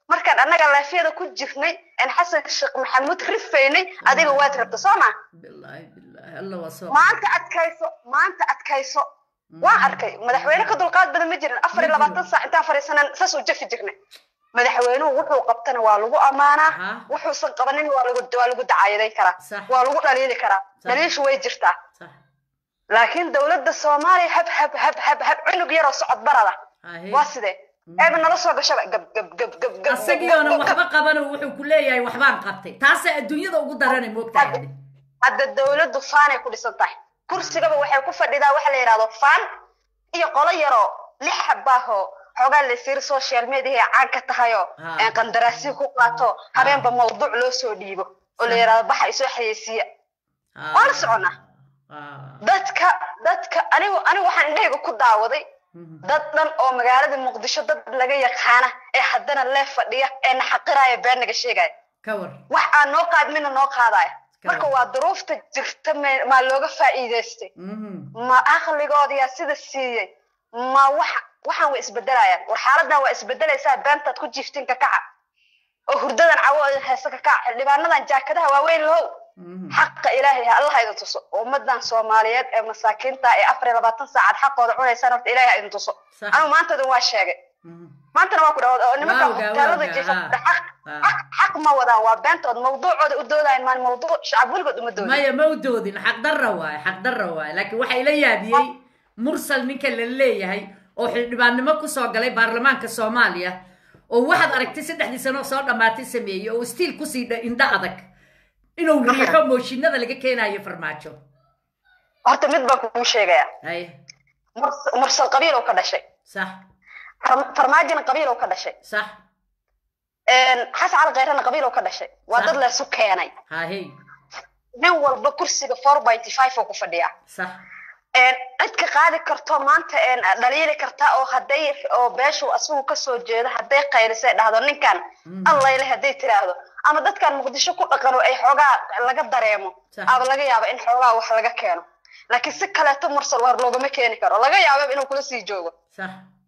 markaan annaga laafiyada ku jirnay aan xasan sheekh maxamuud rifaynay adiga waad rabta soo ma bilaahi bilaahi alla waa soo maanta adkayso maanta adkayso waan arkay madaxweyne ka dulqaad badan ma jirin afar iyo labaatan saac intaan fadhiisanan saas u jafi jirnay madaxweynuhu wuxuu qabtana waa lagu ammaanaa Aha. wuxuusan qabanin waa lagu waa lagu dacaayaday karaa Sax. waa lagu dhaliili karaa Sax. dhaliishu way jirtaa sax laakiin dowladda soomaaliya hab hab hab hab hab cunug yaroo socod barada Ahe. waa sidee eeba nala soo gashaba gab gab gab gab gab asagii oonan waxba qaban wuxuu ku leeyahay waxbaan qabtay taasaa adduunyada ugu daranay moogtahay adi hadda dowladdu faanay ku dhisan tahay kursigaba waxay ku fadhidaa waxa la yidhahdo faan iyo qolo yaroo lix xabaahoo xoogaa laysiiri social media ay caan ka tahayoo Ah. een qandaraasyo ku qaato habeenba mawduuc loo soo dhiibo oo la yidhahdo baxa isoo xayeysiiya waa la soconaa dadka dadka anigu anigu waxaan indhahayga ku daawaday dad dhan oo magaalada muqdisho dad laga yaqaana ee haddana lee fadhiya ee naxaqiraaya been naga sheegaya ka war wax aan noo qaadmina noo qaadaya Ka marka war. waa duruufta jirta me- maa looga faa'iidaystay Mhm. ma aqligoodiyaa sida siiyey ma waxa waxaan way isbedelayaan war xaaladan waa isbedelaysaa beentaad ku jiiftin ka kaca oo hurdadan cawo heese ka kaca xildhibaanadan jaakadaha waaweyn low Mhm. xaqa ilaahay ha allah idin tuso ummadan soomaaliyeed ee masaakiinta ee afar iyo labaatan saacad xaqooda cunaysaan horta ilaahay ha idin tuso Sax. anigu maantoodan waa sheegay Mhm. maantana waa ku dhawaad oo nimanka Waa ogaa, hoteelada waa ogaa, jiifa haa. xaq Haa. xaq xaq ma wadaan waa beentood mawduucooda u doodayan maan mawduuc shacab weligood uma doodin maya ma u doodin xaqdarra waaye xaqdarra waaye laakiin waxaa ila yaabiyey mursal ninka la leeyahay oo xildhibaannimo kusoo galay baarlamaanka soomaaliya oo waxaad aragtay saddexdii sano soo dhammaatay sameeyey oo stiil kusii dha- indho adag inuu riixo mooshinada laga keenayo farmaajo horta mid baan kugu sheegaya hay Murs- mursal qabiil oo ka dhashay sax Far- farmaajina qabiil oo ka dhashay sax xasan cali kayrana qabiil oo ka dhashay waa Sax. dad laysu keenay hahey nin walba kursiga four ninety five oo ku fadhiya sax cid ka qaadi karto maanta een, dhaliili karta oo hadday oo beeshu asigu kasoo jeedo hadday qaylisay dhahdo ninkan Mm. allayle hadday tiraahdo ama dadkan muqdisho ku dhaqan oo ay xoogaa laga dareemo Sax. aba laga yaaba in xoogaa wax laga keeno laakiin si kaleeto mursal war loogama keeni karo laga yaaba inuu kula sii joogo sax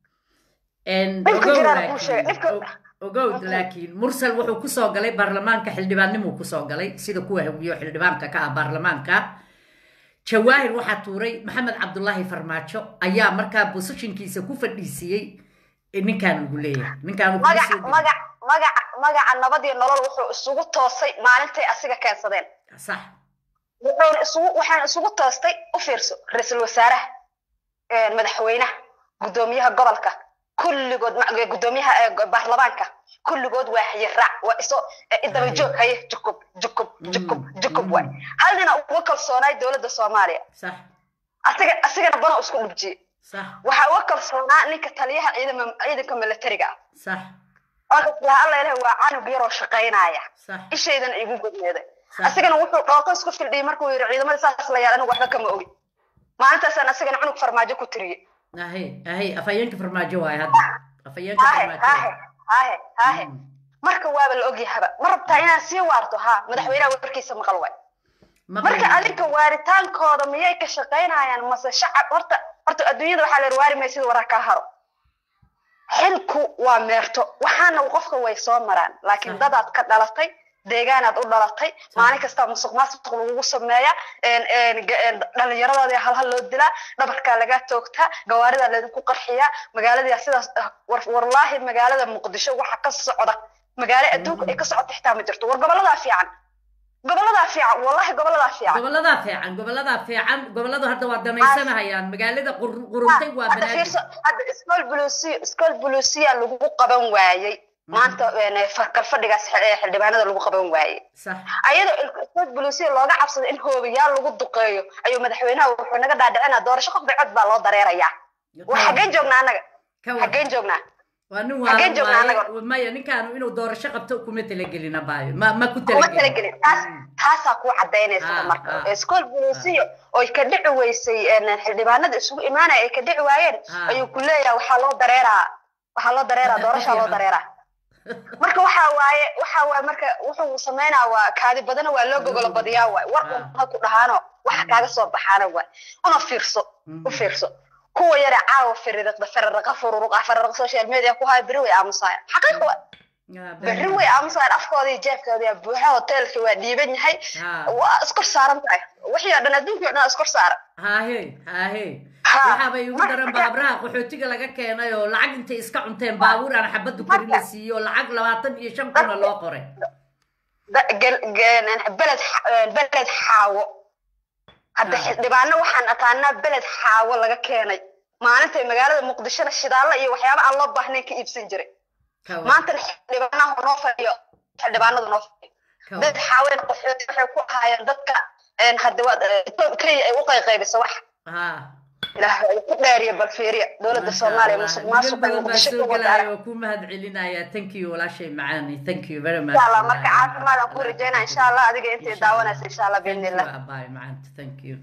Dhibka ogow jiraan kuu sheegay, laakiin dhibka- o- ogow laakiin mursal wuxuu kusoo galay baarlamaanka xildhibaannimuu kusoo galay sida kuwa hawiyo xildhibaanka ka ah baarlamaanka jawaahir waxaa tuuray maxamed cabdulaahi farmaajo ayaa markaa bosishinkiisa ku fadhiisiyey ninkaan ugu leeyahay ninkaan uu magac kugu soo magac magac magaca nabad iyo nolol wuxuu isugu toosay maalintay asiga keensadeen geliyey. sax wuxuuna isugu waxaan isugu toostay u fiirso ra-iisul wasaaraha een, madaxweynaha guddoomiyaha gobolka kulligood ma- guddoomiyaha ee go- baarlamaanka kulligood waa hayiraac waa iso eh, daba joog haye jukub jukub jukub Mm, jukub mm. waay hal nina uga kalsoonaay dowladda soomaaliya sax asiga asigana bano isku dhubjiyey sax waxaa uga kalsoonaa ninka taliyaha ciidama ciidanka militariga ah sax oon islaha alla ilaah waa canug yaroo shaqaynaya sax ishaydan igu godneeday Sax. asigana wuxuu dhooqo isku fildhiyey markuu yidhi ciidamada saas la yaal anigu waxba kama ogi maalintaasaan asigana cunug farmaajo ku tiriyey ahey ahey afhayeenka farmaajo waaye hadda afhayeenka haahe farmaajo haahe haahe haahe Mm. marka waaba la ogyahaba ma rabtaa inaad sii waarto haa madaxweynaha warkiisa maqal waay marka Maqlay. adinka waaritaankooda miyay ka shaqaynayaan mase shacab horta horta adduunyada waxaa la yidhi waari maysid waraa kaa haro xilku waa meerto waxaana qofka way soo maraan laakiin Sax. dadaad ka dhalatay deegaanaad u dhalatay maalin kasta musuq maasuq lagugu sameeya een- een ga- een dhallinyaradaada halhal loo dilaa dhabarkaa lagaa toogtaa gawaaridaa laydinku qarxiyaa magaalada sidaas ah, war- wallaahi magaalada muqdisho waxa ka socda magaalo adduunka ay ka socota xitaa ma jirto war goboladaa fiican goboladaa fiican wallahi goboladaa fiican goboladaa fiican goboladaa fiican goboladu hadda waa danaysanahayaan magaalada qur- quruntay waa hadda banaadir fiirso hadda iskool bulusiya iskool bulusiya lagu qaban waayey maanta een, fa- kalfadhigaas xil- ee xildhibaanada lagu qaban waayey sax ayadoo iskool bulusiya looga cabsado in hoobayaal lagu duqeeyo ayuu madaxweynaha wuxuu naga dhaadhicinaa doorasho qof cod baa loo dareerayaa waa xaggeen joognaa annaga ka war xaggeen joognaa waa nin Xaggeen waalan joognaa waaye anaga? maya ninkaanu inuu doorasho qabto kuma talagelina baayo ma ma ku kuma talagelin taas Mm. taasaa kuu cadaynaysa Ah, marka ah. iskool bulusiya oy ka dhici weysay een, xildhibaanada isugu imaanaya ay ka dhici waayeen Ah. ayuu ku leeyaha waxaa loo dareeraa waxaa loo dareeraa doorashaa loo dareeraa marka waxa waaye waxa waaye marka wuxuu sameynaa waa kaadi badana waa loo gogolo badiyaa waay war Ah. ha ku dhahaano waxa kaaga soo baxaana waay una fiirso u fiirso kuwa yare caawa fiririqda fiririqa fururuqa fiririqa social media ku haya beri way aamusaya xaqiiq waay berri way aamusaan afkooda iyo jeebkooda buuxa hoteelka waa dhiiban yahay waa iskor saaran tahay wixii oo dhan adduunkii o dhan iskor saaran hahe hahe waxaabay ugu daran baabraha qaxootiga laga keenay oo lacag intay iska cunteen baabuur aan xabaddu karin la siiyo oo lacag labaatan iyo shan kuna loo qoray beled beled xaawo hadda xildhibaano waxaan aqaanaa beled xaawo laga keenay maalintay magaalada muqdishona shidaalla iyo waxyaaba aan loo baahnayn ka iibsan jiray maantana xildhibaanaha noo fadhiyo xildhibaanadu noo fadhiyo beled xaawena qaxooti waxay ku ahaayeen dadka hadda waad kenya ay u qayqaybiso wax ilaahay ku dheeriya bal fiiriya dowladda soomaaliya musuq maasuqa muqdisho ku wadaara waa ku mahad celinaya thank you walaashay macaani thank you very much insha allah marka caafimaad aan ku rajaynaa insha allah adiga intay daawanaysa insha allah biidnillah bye macanta thank you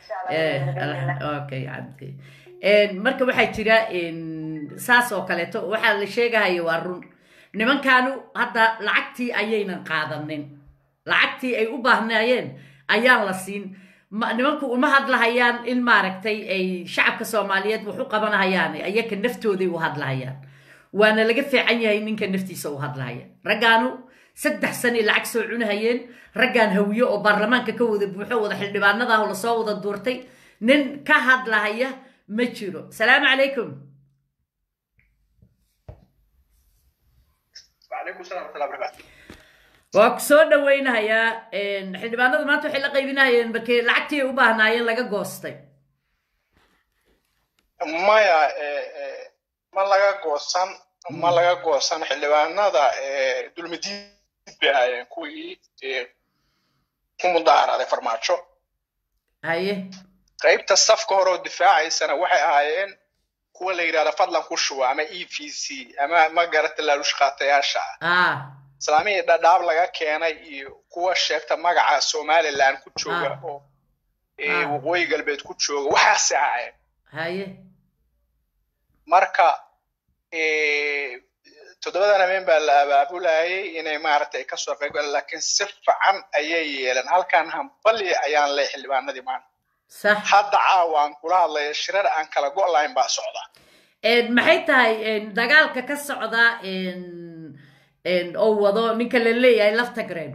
okay cabdi marka waxaa jira saas oo kaleeto waxaa la sheegahaya waa run nimankaanu hadda lacagtii ayaynan qaadanin lacagtii ay u baahnaayeen ayaan la siin nimanku uma hadlahayaan in maaragtay ay shacabka soomaaliyeed wax u qabanahayaan ayaka naftooday u hadlahayaan waana laga fiican yahay ninka naftiisa u hadlahaya raggaanu saddex sanay lacag soo cunahayeen raggaan hawiye oo baarlamaanka ka wada buuxo wada xildhibaanadaah lasoo wada duurtay nin ka hadlahaya ma jiro salaamu calaykum waa ku soo dhaweynahayaa xildhibaanadu maanta waxay la qaybinahayeen markii lacagtii ay u baahnaayeen laga goostay maya ma laga goosan ma laga goosan xildhibaanada dulmidiid bay ahaayeen kuwii ku mudaharaaday farmaajo haye qaybta safka hore oo difaacaysana waxay ahaayeen kuwa la yidhahda fadlan ku shuba ama e v c ama ma garata laalush qaatayaasha ah islaamihii dhadhaab laga keenay iyo kuwa sheegta magaca somaliland ku jooga oo waqooyi galbeed ku jooga waxaasi ahaayeen haye marka toddobadan habeen baa la abaabulayay inay maaragtay kasoo qayb galaan laakiin si fiican ayay yeeleen halkan hambali ayaan leh xildhibaanadii maanta sax hadda caawaan kula hadlaya shirar aan kala go' lahayn baa socda maxay tahay dagaalka ka socda oo wado ninka la leeyahay lafta gareen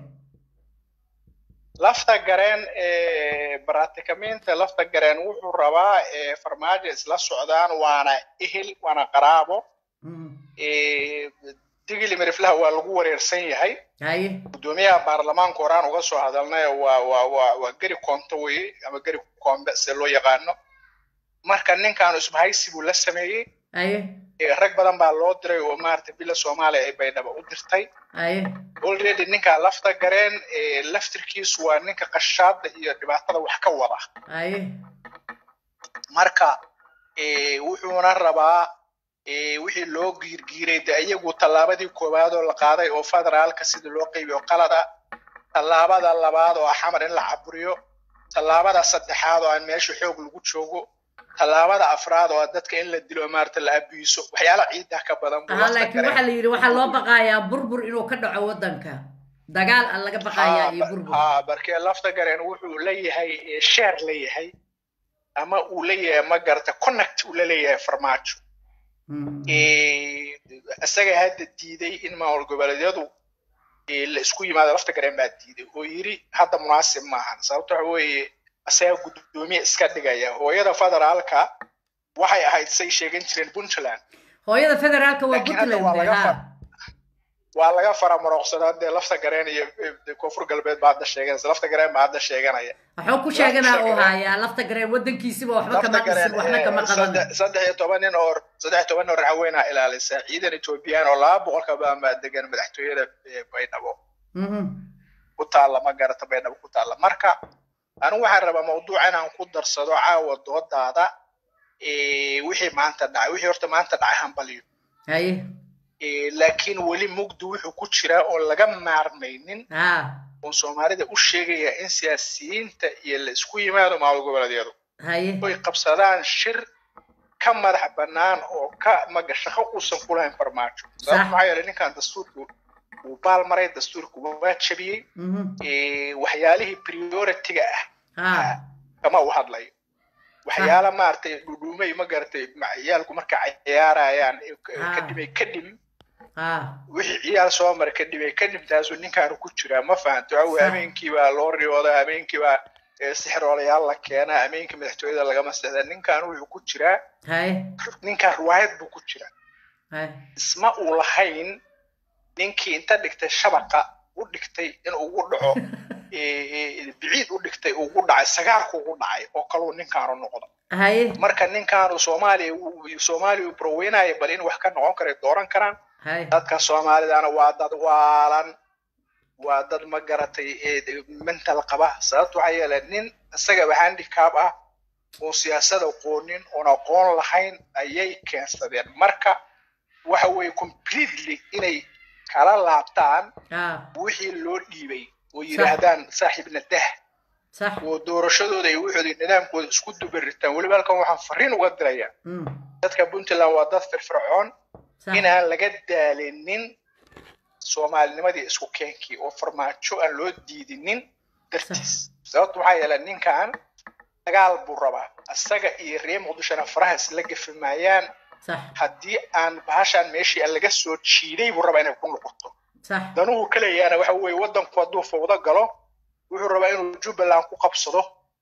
lafta gareen baratikamiinta lafta gareen wuxuu rabaa farmaajo isla socdaan waana ehel waana qaraabo digili miriflaha waa lagu wareersan yahay haye gudoomiyaha baarlamaanka horaan uga soo hadalnay waa waa waa waa geri koonto weye ama geri koombe se loo yaqaano marka ninkaanu isbahaysi buu la sameeyey haye rag badan baa loo diray oo maarata bila soomaaliya ay baydhaba u dirtay haye already ninkaa lafta gareen laftirkiisu waa ninka qashaada iyo dhibaatada wax ka wada haye marka wuxuuna rabaa wixii loo giirgiiray de iyagu tallaabadii koowaad oo la qaaday oo federaalka sida loo qaybiyo qalada tallaabada labaad oo ah xamar in la caburiyo tallaabada saddexaad oo aan meesha xoog lagu joogo tallaabada afraad oo dadka in la dilo maarata la abiiso waxyaala ciida ka badan buu aha lafta laakiin gareen. waxaa la yidhi waxaa loo baqayaa burbur inuu ka dhaco waddanka dagaal aan laga baqayaa iyo burbur haa barkee lafta gareen wuxuu leeyahay sheer leeyahay ama uu leeyahay ma garata connect uu la leeyahay farmaajo Mm. isaga hadda diiday in maamul goboleedyadu eh, la isku yimaado lafta gareen baa diiday oo yiri hadda munaasib maahan sababto waxa weeye isaga gudoomiye iska dhigaya hooyada federaalka waxay ahayd say sheegan jireen puntland hooyada federaalka waa Laakiin hadda waa puntland laga ha fa- waa laga faramarooqsadaa dee lafta gareen iyo eh, koonfur galbeed baa hadda sheeganaysa lafta gareen baa hadda sheeganaya waxuu ku sheeganaa oo gareen. hayaa lafta gareen waddankiisiba waxba lafta kama dhisin gareen waxna eh, kama qaban saddex saddex iyo toban nin oo saddex iyo toban nin oo racweynaa ilaalisa ciidan etoobiyaan oo laba boqol ka badan baa degan madaxtooyada eh, baydhabo Mhm. ku taalla ma garata baydhabo ku taalla marka anigu waxaan rabaa mawduuca inaan ku darsado caawa doodaada eh, wixii maanta dhacay wixii horta maanta dhacay hambaliyo haye Eh, laakiin weli mugdi wuxuu ku jiraa oon laga maarmaynin ha oon soomaalida u sheegaya in siyaasiyiinta iyo la isku yimaado maamul goboleedyadu haye oy qabsadaan shir ka madax bannaan oo ka maga shaqo uusan ku lahayn farmaajo sababta maxaa yeelay ninkan dastuurku wuu baal maray dastuurku waa jabiyey Mhm. Eh, waxyaalihii prioritiga ah ha kama u hadlayo waxyaala maaragtay dhudhuumay ma garatay ma- ciyaalku marka ciyaarayaan eh, ka- Ah. kadibay kadib ah wixii ciyaal soo mara kadhibay kadibtaasuu ninkaanu ku jiraa ma fahanto waxa Sax. habeenkii baa loo riyoodaa habeenkii baa eh, sixiroolayaal la keenaa habeenkii madaxtooyada lagama seexda ninkan wuxuu ku jiraa haye ninkan riwaayad buu ku jiraa haye isma uu lahayn ninkii inta dhigtay shabaqa u dhigtay in ugu dhaco eh, eh, biciid u dhigtay ugu dhacay sagaarku ugu dhacay oo kaluu ninkaanu noqdo haye marka ninkaanu soomaaliya uu- soomaaliya uu barweynaya bal in wax ka noqon karay dooran karaan haye dadka soomaalidana waa dad waalan waa dad ma garatay ee mental qaba sababta waxaa yeelay nin isagaba handicap ah oo siyaasada aqoonin oon aqoon lahayn ayay keensadeen marka waxa weeye completely inay kala laabtaan ah wixii loo dhiibay oo yidhaahdaan saaxiibna dah sax oo doorashadooda iyo wixooda nidaamkooda isku dubaritaan weliba halkan waxaan fariin uga dirayaa mm dadka puntland waa dad firfircoon sax inaan laga daalinin soomaalinimadii isku keenkii oo farmaajo aan loo diidinin dartiis sababta waxaa yeelay ninkan dagaal buu rabaa isaga iyo reer muqdishona faraha isla gafi maayaan sax haddii aan bahashaan meeshii aan laga soo jiiday buu rabaa inay ku noqoto sax danuhu kaleyaana waxa weeye waddanku hadduu fawdo galo wuxuu rabaa inuu jubbaland ku qabsado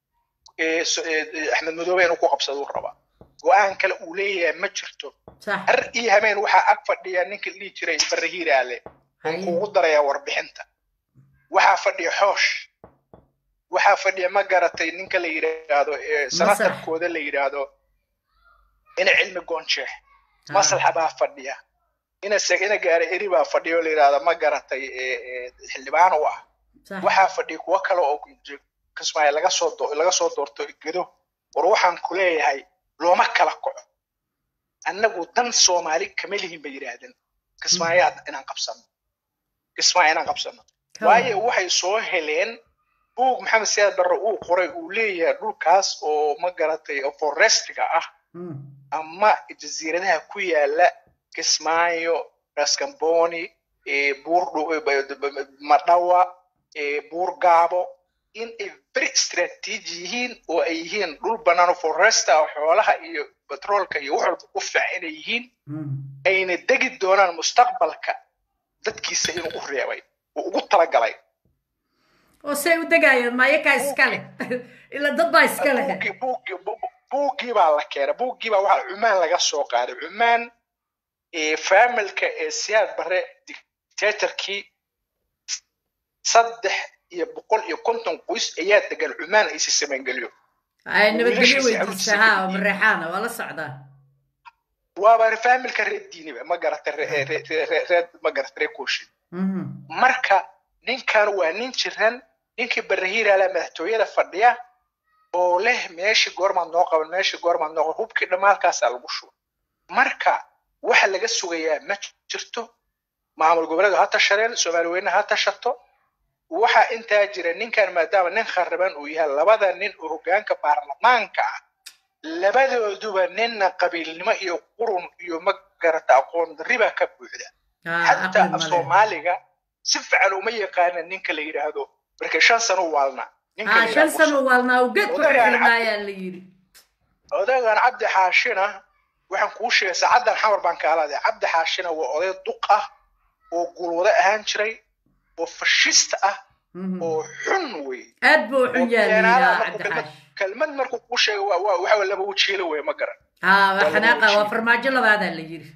ee so- ee axmed madoobe inuu ku qabsado uu rabaa go-aan kale uu leeyahay ma jirto sax har iyo habeen waxaa ag fadhiya ninka dhihi jiray barahiiraale oo haye kuugu darayaa warbixinta waxaa fadhiya xoosh waxaa fadhiya ma garatay ninka la yidhaahdo ee sanatarkooda la yidhaahdo ina cilmi goonjeex maslaxa baa fadhiya ina se ina gaara eri baa fadhiya oo la yidhaahdo ma garatay ee ee xildhibaan u ah sax waxaa fadhiya kuwo kale oo kismaayo laga soo do- laga soo doorto gedo war waxaan ku leeyahay looma kala kaco annagu dan soomaali kama lihin bay yidhaahdeen kismaayo inaan qabsano kismaayo inaan qabsano waayo waxay soo heleen buug maxamed siyaad barre uu qoray uu leeyahay dhulkaas oo ma garatay oo forestiga ah mm ama jasiiradaha ku yaala kismaayo raskamboni eh, buur Dhu- madhawa eh, buur gaabo in ay very strategy yihiin oo ay yihiin dhul bannaan oo foresta oo xoolaha iyo batroolka iyo wax walba ku fiican inay yihiin mm ayna degi doonaan mustaqbalka dadkiisa inuu u reebay uu ugu talagalay oo say u degayaan maayakaa iska leh ila dad baa iska leh buuggii buuggii bu- buuggii baa la keenay buuggii baa waxaa cumaan laga soo qaaday cumaan ee faamilka ee siyaad bare dictatorkii saddex iyo boqol iyo konton qoys ayaa degan cumaan aysi samaangeliyo ay nabadgelyo wiilashiisa weydiisa caruurtiisa ha ka oo mareexaana waa la socdaa waaba faamilka reer diiniba ma garata reer reer ma garata reer kooshin mhm marka ninkan waa nin jiran ninkii barahiiraala madaxtooyada fadhiya oo leh meeshii goormaad noo qaban meeshii goormaad noo qaban hubkii dhammaalkaasaa lagu shuba marka waxa laga sugayaa ma jirto maamul goboleedu ha tashadeen soomaali weyne ha tashato waxaa intaa jira ninkan maadaama nin kharaban uu yahay labada nin oo hoggaanka baarlamaanka ah labadooduba ninna qabiilnimo iyo qurun iyo ma garata aqoon darriba ka buuxda ha xataa aqli af male soomaaliga si fiican uma yaqaana ninka la yidhaahdo marka shan sano u waalna ninka ha la shan yidhaahdo sano waalnaa u geed ku Odagaan xirxirmaayaa la yidhi odagan cabdi xaashina waxaan kuu sheegay saacaddan xamar baan kaaladay cabdi xaashina waa oday duq ah oo gulwado ahaan jiray oo fashista ah Mhm. oo xun wey aad buu u xun oo yahay beenaalaha yaa markuu kelmad cabdixaash kelmad markuu kuu sheegay waa waa waxa laba wajiilo wey ma garan ha waa waa laba xanaaqa waa wajiil. farmaajo labaadaa la yidhi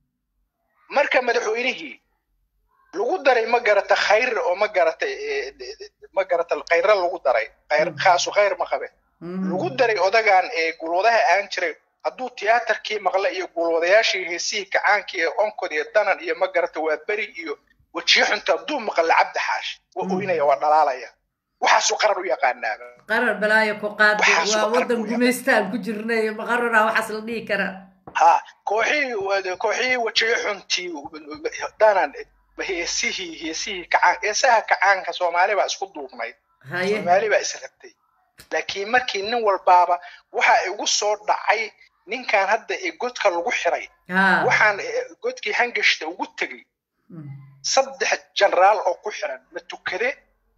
marka madaxweynihii lagu daray ma garata khayr oo ma garata eh, ma garata khayra lagu daray khayr khaasu khayr ma qabe Mhm. lagu daray odagan ee gulwadaha aan jiray hadduu tiyaatarkii maqla iyo gulwadayaashii heesihii kacaankii ee onkod iyo danan iyo ma garata waa beri iyo wejiyo xunta hadduu maqla cabdi xaash waa Mm. oynaya waa dhalaalaya waxaasuu qaran u yaqaanaaba qarar balaayo ku qaad Waxaas waa oo wadan qarbuya. gumaystaan ku jirnay maqarana waxaas la dhihi karaa ha kooxihii kooxihii wejiyo xuntii danan heesihii heesihii kacaan heesaha kacaanka soomaali baa isku duubnayd haye soomaali baa israbtay laakiin markii nin walbaaba waxa igu soo dhacay ninkan hadda ee godka lagu xiray ha waxaan eh, godkii hangashta ugu tegey Mm. saddex jenaraal oo ku xiran matukade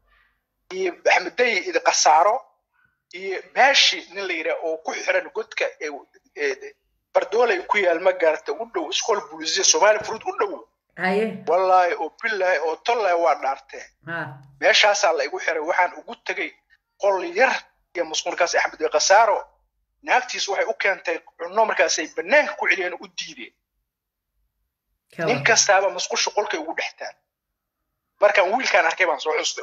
iyo axmeday qasaaro iyo baashi nin la yidhaah oo ku xiran godka ee- ee bardoolay ku yaal ma gaarata u dhow iskool bulisiya soomaali furud u dhow haye wallaahi oo billaahi oo tollaahi waa dhaartee ha meeshaasaa la igu xiray waxaan ugu tegey qol yar iyo musqulkaas axmed iyo khasaaro naagtiis waxay u keentay cunno markaasay bannaanka ku celiyeen oo u diideen ka nin war. kastaaba musqusha qolkay ugu dhextaan markaan wiilkaan arkay baan soo xustay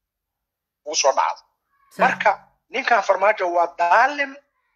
ugu soo dhacday Sax. marka ninkan farmaajo waa daalim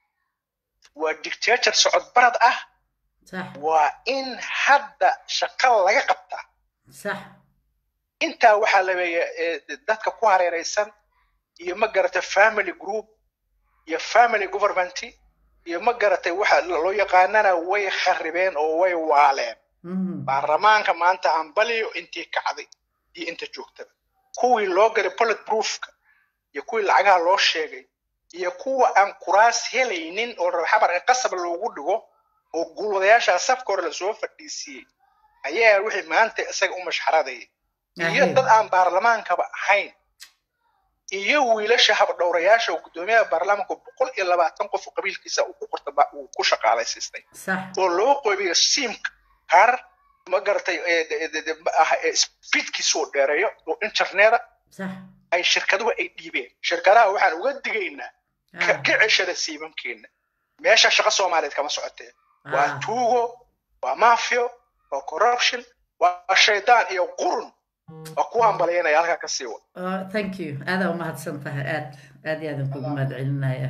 waa dictator socod barad ah sax waa in hadda shaqo laga qabtaa sax intaa waxaa labeeya dadka ku hareeraysan iyo ma garata family group iyo family government iyo ma garatay waxa loo yaqaanana way kharibeen oo way waaleen Mhm. baarlamaanka maanta hambaliyo intii kacday iyo inta joogtaba kuwii loo galay bullet proofka iyo kuwii lacagaha loo sheegay iyo kuwa aan kuraas helaynin oo rab xabar in qasab loogu dhigo oo guulwadayaasha safka hore lasoo fadhiisiiyey ayaa wixii maanta isaga u mashxaradayay iyo Ahe. dad aan baarlamaankaba ahayn iyo wiilasha habdhowrayaasha oo guddoomiyaha baarlamaanka boqol iyo labaatan qof oo qabiilkiisa uu ku qorta ba- uu ku shaqaalaysiistay sax oo loo qoybiyo simka kaar ma garatay ee, de- de- de- ah, ee, speedkiisu uu dheereeyo oo interneta sax ay shirkaduhu ay dhiibeen shirkadaha waxaan uga digaynaa ka Ah. ka ceshada siimankeena meesha shaqo soomaaliyeed kama socotee waa Ah. tuugo waa mafio waa corruption waa shaydaan iyo qurun waa ku hambalyanaya halkaa ka sii wad Oh, thank you aadaa umahadsan tahay aad aad iyo aadan kugu mahad celinaya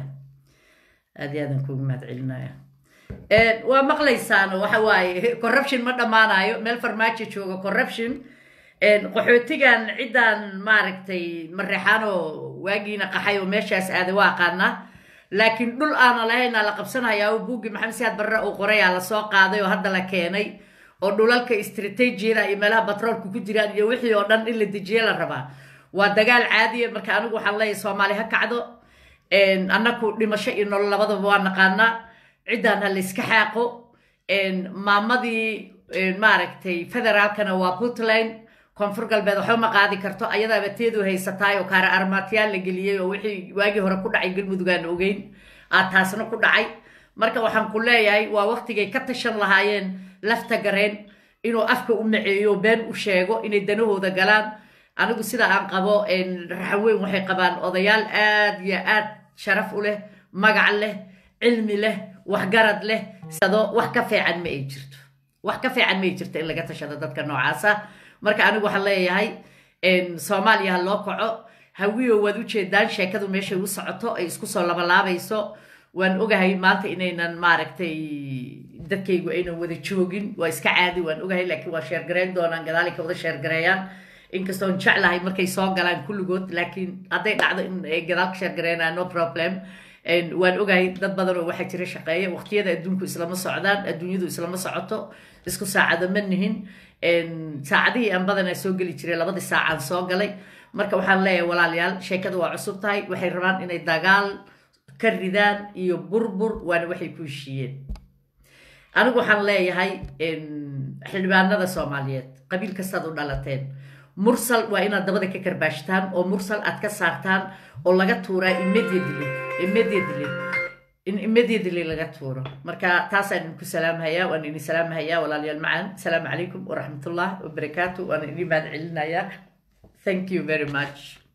aad iyo aadan kugu mahad celinaya Eh, waa maqlaysaan waxa waaye corruption ma dhammaanayo meel farmaajo jooga corruption Eh, qaxootigan ciddaan maaragtay mareexaanoo waagiina qaxay oo meeshaas aaday waa aqaanaa laakiin dhul aana lahaynaa la qabsanayaa oo buuggi maxamed siyaad barre uu qorayaa lasoo qaaday oo hadda la keenay oo dhulalka istratejiyada iyo meelaha batroolka ku jiraan iyo wixii oo dhan in la dejiye la rabaa waa dagaal caadiya marka anigu waxaan leeyahay soomaali ha kacdo En, annaku dhimasho iyo nolol labadaba waa naqaanaa ciddaan ha layska xaaqo En, maamadii en, maaragtay federaalkana waa puntland koonfur galbeed waxba ma qaadi karto ayadaaba teedu haysataay oo kaara armaatyaal la geliyey oo wixii waagii hore ku dhacay galmudug aan ogeyn aa taasna ku dhacay marka waxaan ku leeyahay waa waqtigay ka tashan lahaayeen lafta gareen inuu afka u maceeyo been u sheego inay danahooda galaan anigu sida aan qabo en, raxan weyn waxay qabaan odayaal aad iyo aad sharaf u leh magac leh cilmi leh waxgarad leh sado wax ka fiican ma ay jirto wax ka fiican ma ay jirto in laga tashado dadka noocaasa marka anigu waxaan leeyahay en, soomaaliya ha loo kaco hawiyo waad ujeedaan sheekadu meeshay u socoto ay isku soo labalaabayso waan ogahay maanta inaynan maaragtay dadkaygu aynan wada joogin waa iska caadi waan ogahay laakiin waa sheergareyn doonaan gadaali ka wada sheergareeyaan inkastoon jeclahay markay soo galaan kulligood laakiin hadday dhacdo in ay gadaal ka sheergareynaan no problem En, waan ogahay dad badan oo waxaa jira shaqeeya waqtiyada adduunku islama socdaan adduunyadu islama socoto isku saacado ma nihin En, saacadihii aan badanaa soo geli jiray labadii saacaan soo galay marka waxaan leeyahay walaalayaal sheekadu waa cusub tahay waxay rabaan inay dagaal ka ridaan iyo burbur waana waxay ku heshiiyeen anigu waxaan leeyahay en, xildhibaanada soomaaliyeed qabiil kastaad u dhalateen mursal waa inaad dabada ka karbaashtaan oo mursal aad ka saartaan oo laga tuuraa immediately immediately in immediately laga tuuro marka taasaan idinku salaamhayaa waan idin salaamhayaa walaalayaal macaan asalaamu calaykum waraxmatullah wabarakaatu waan idin mahad celinayaa thank you very much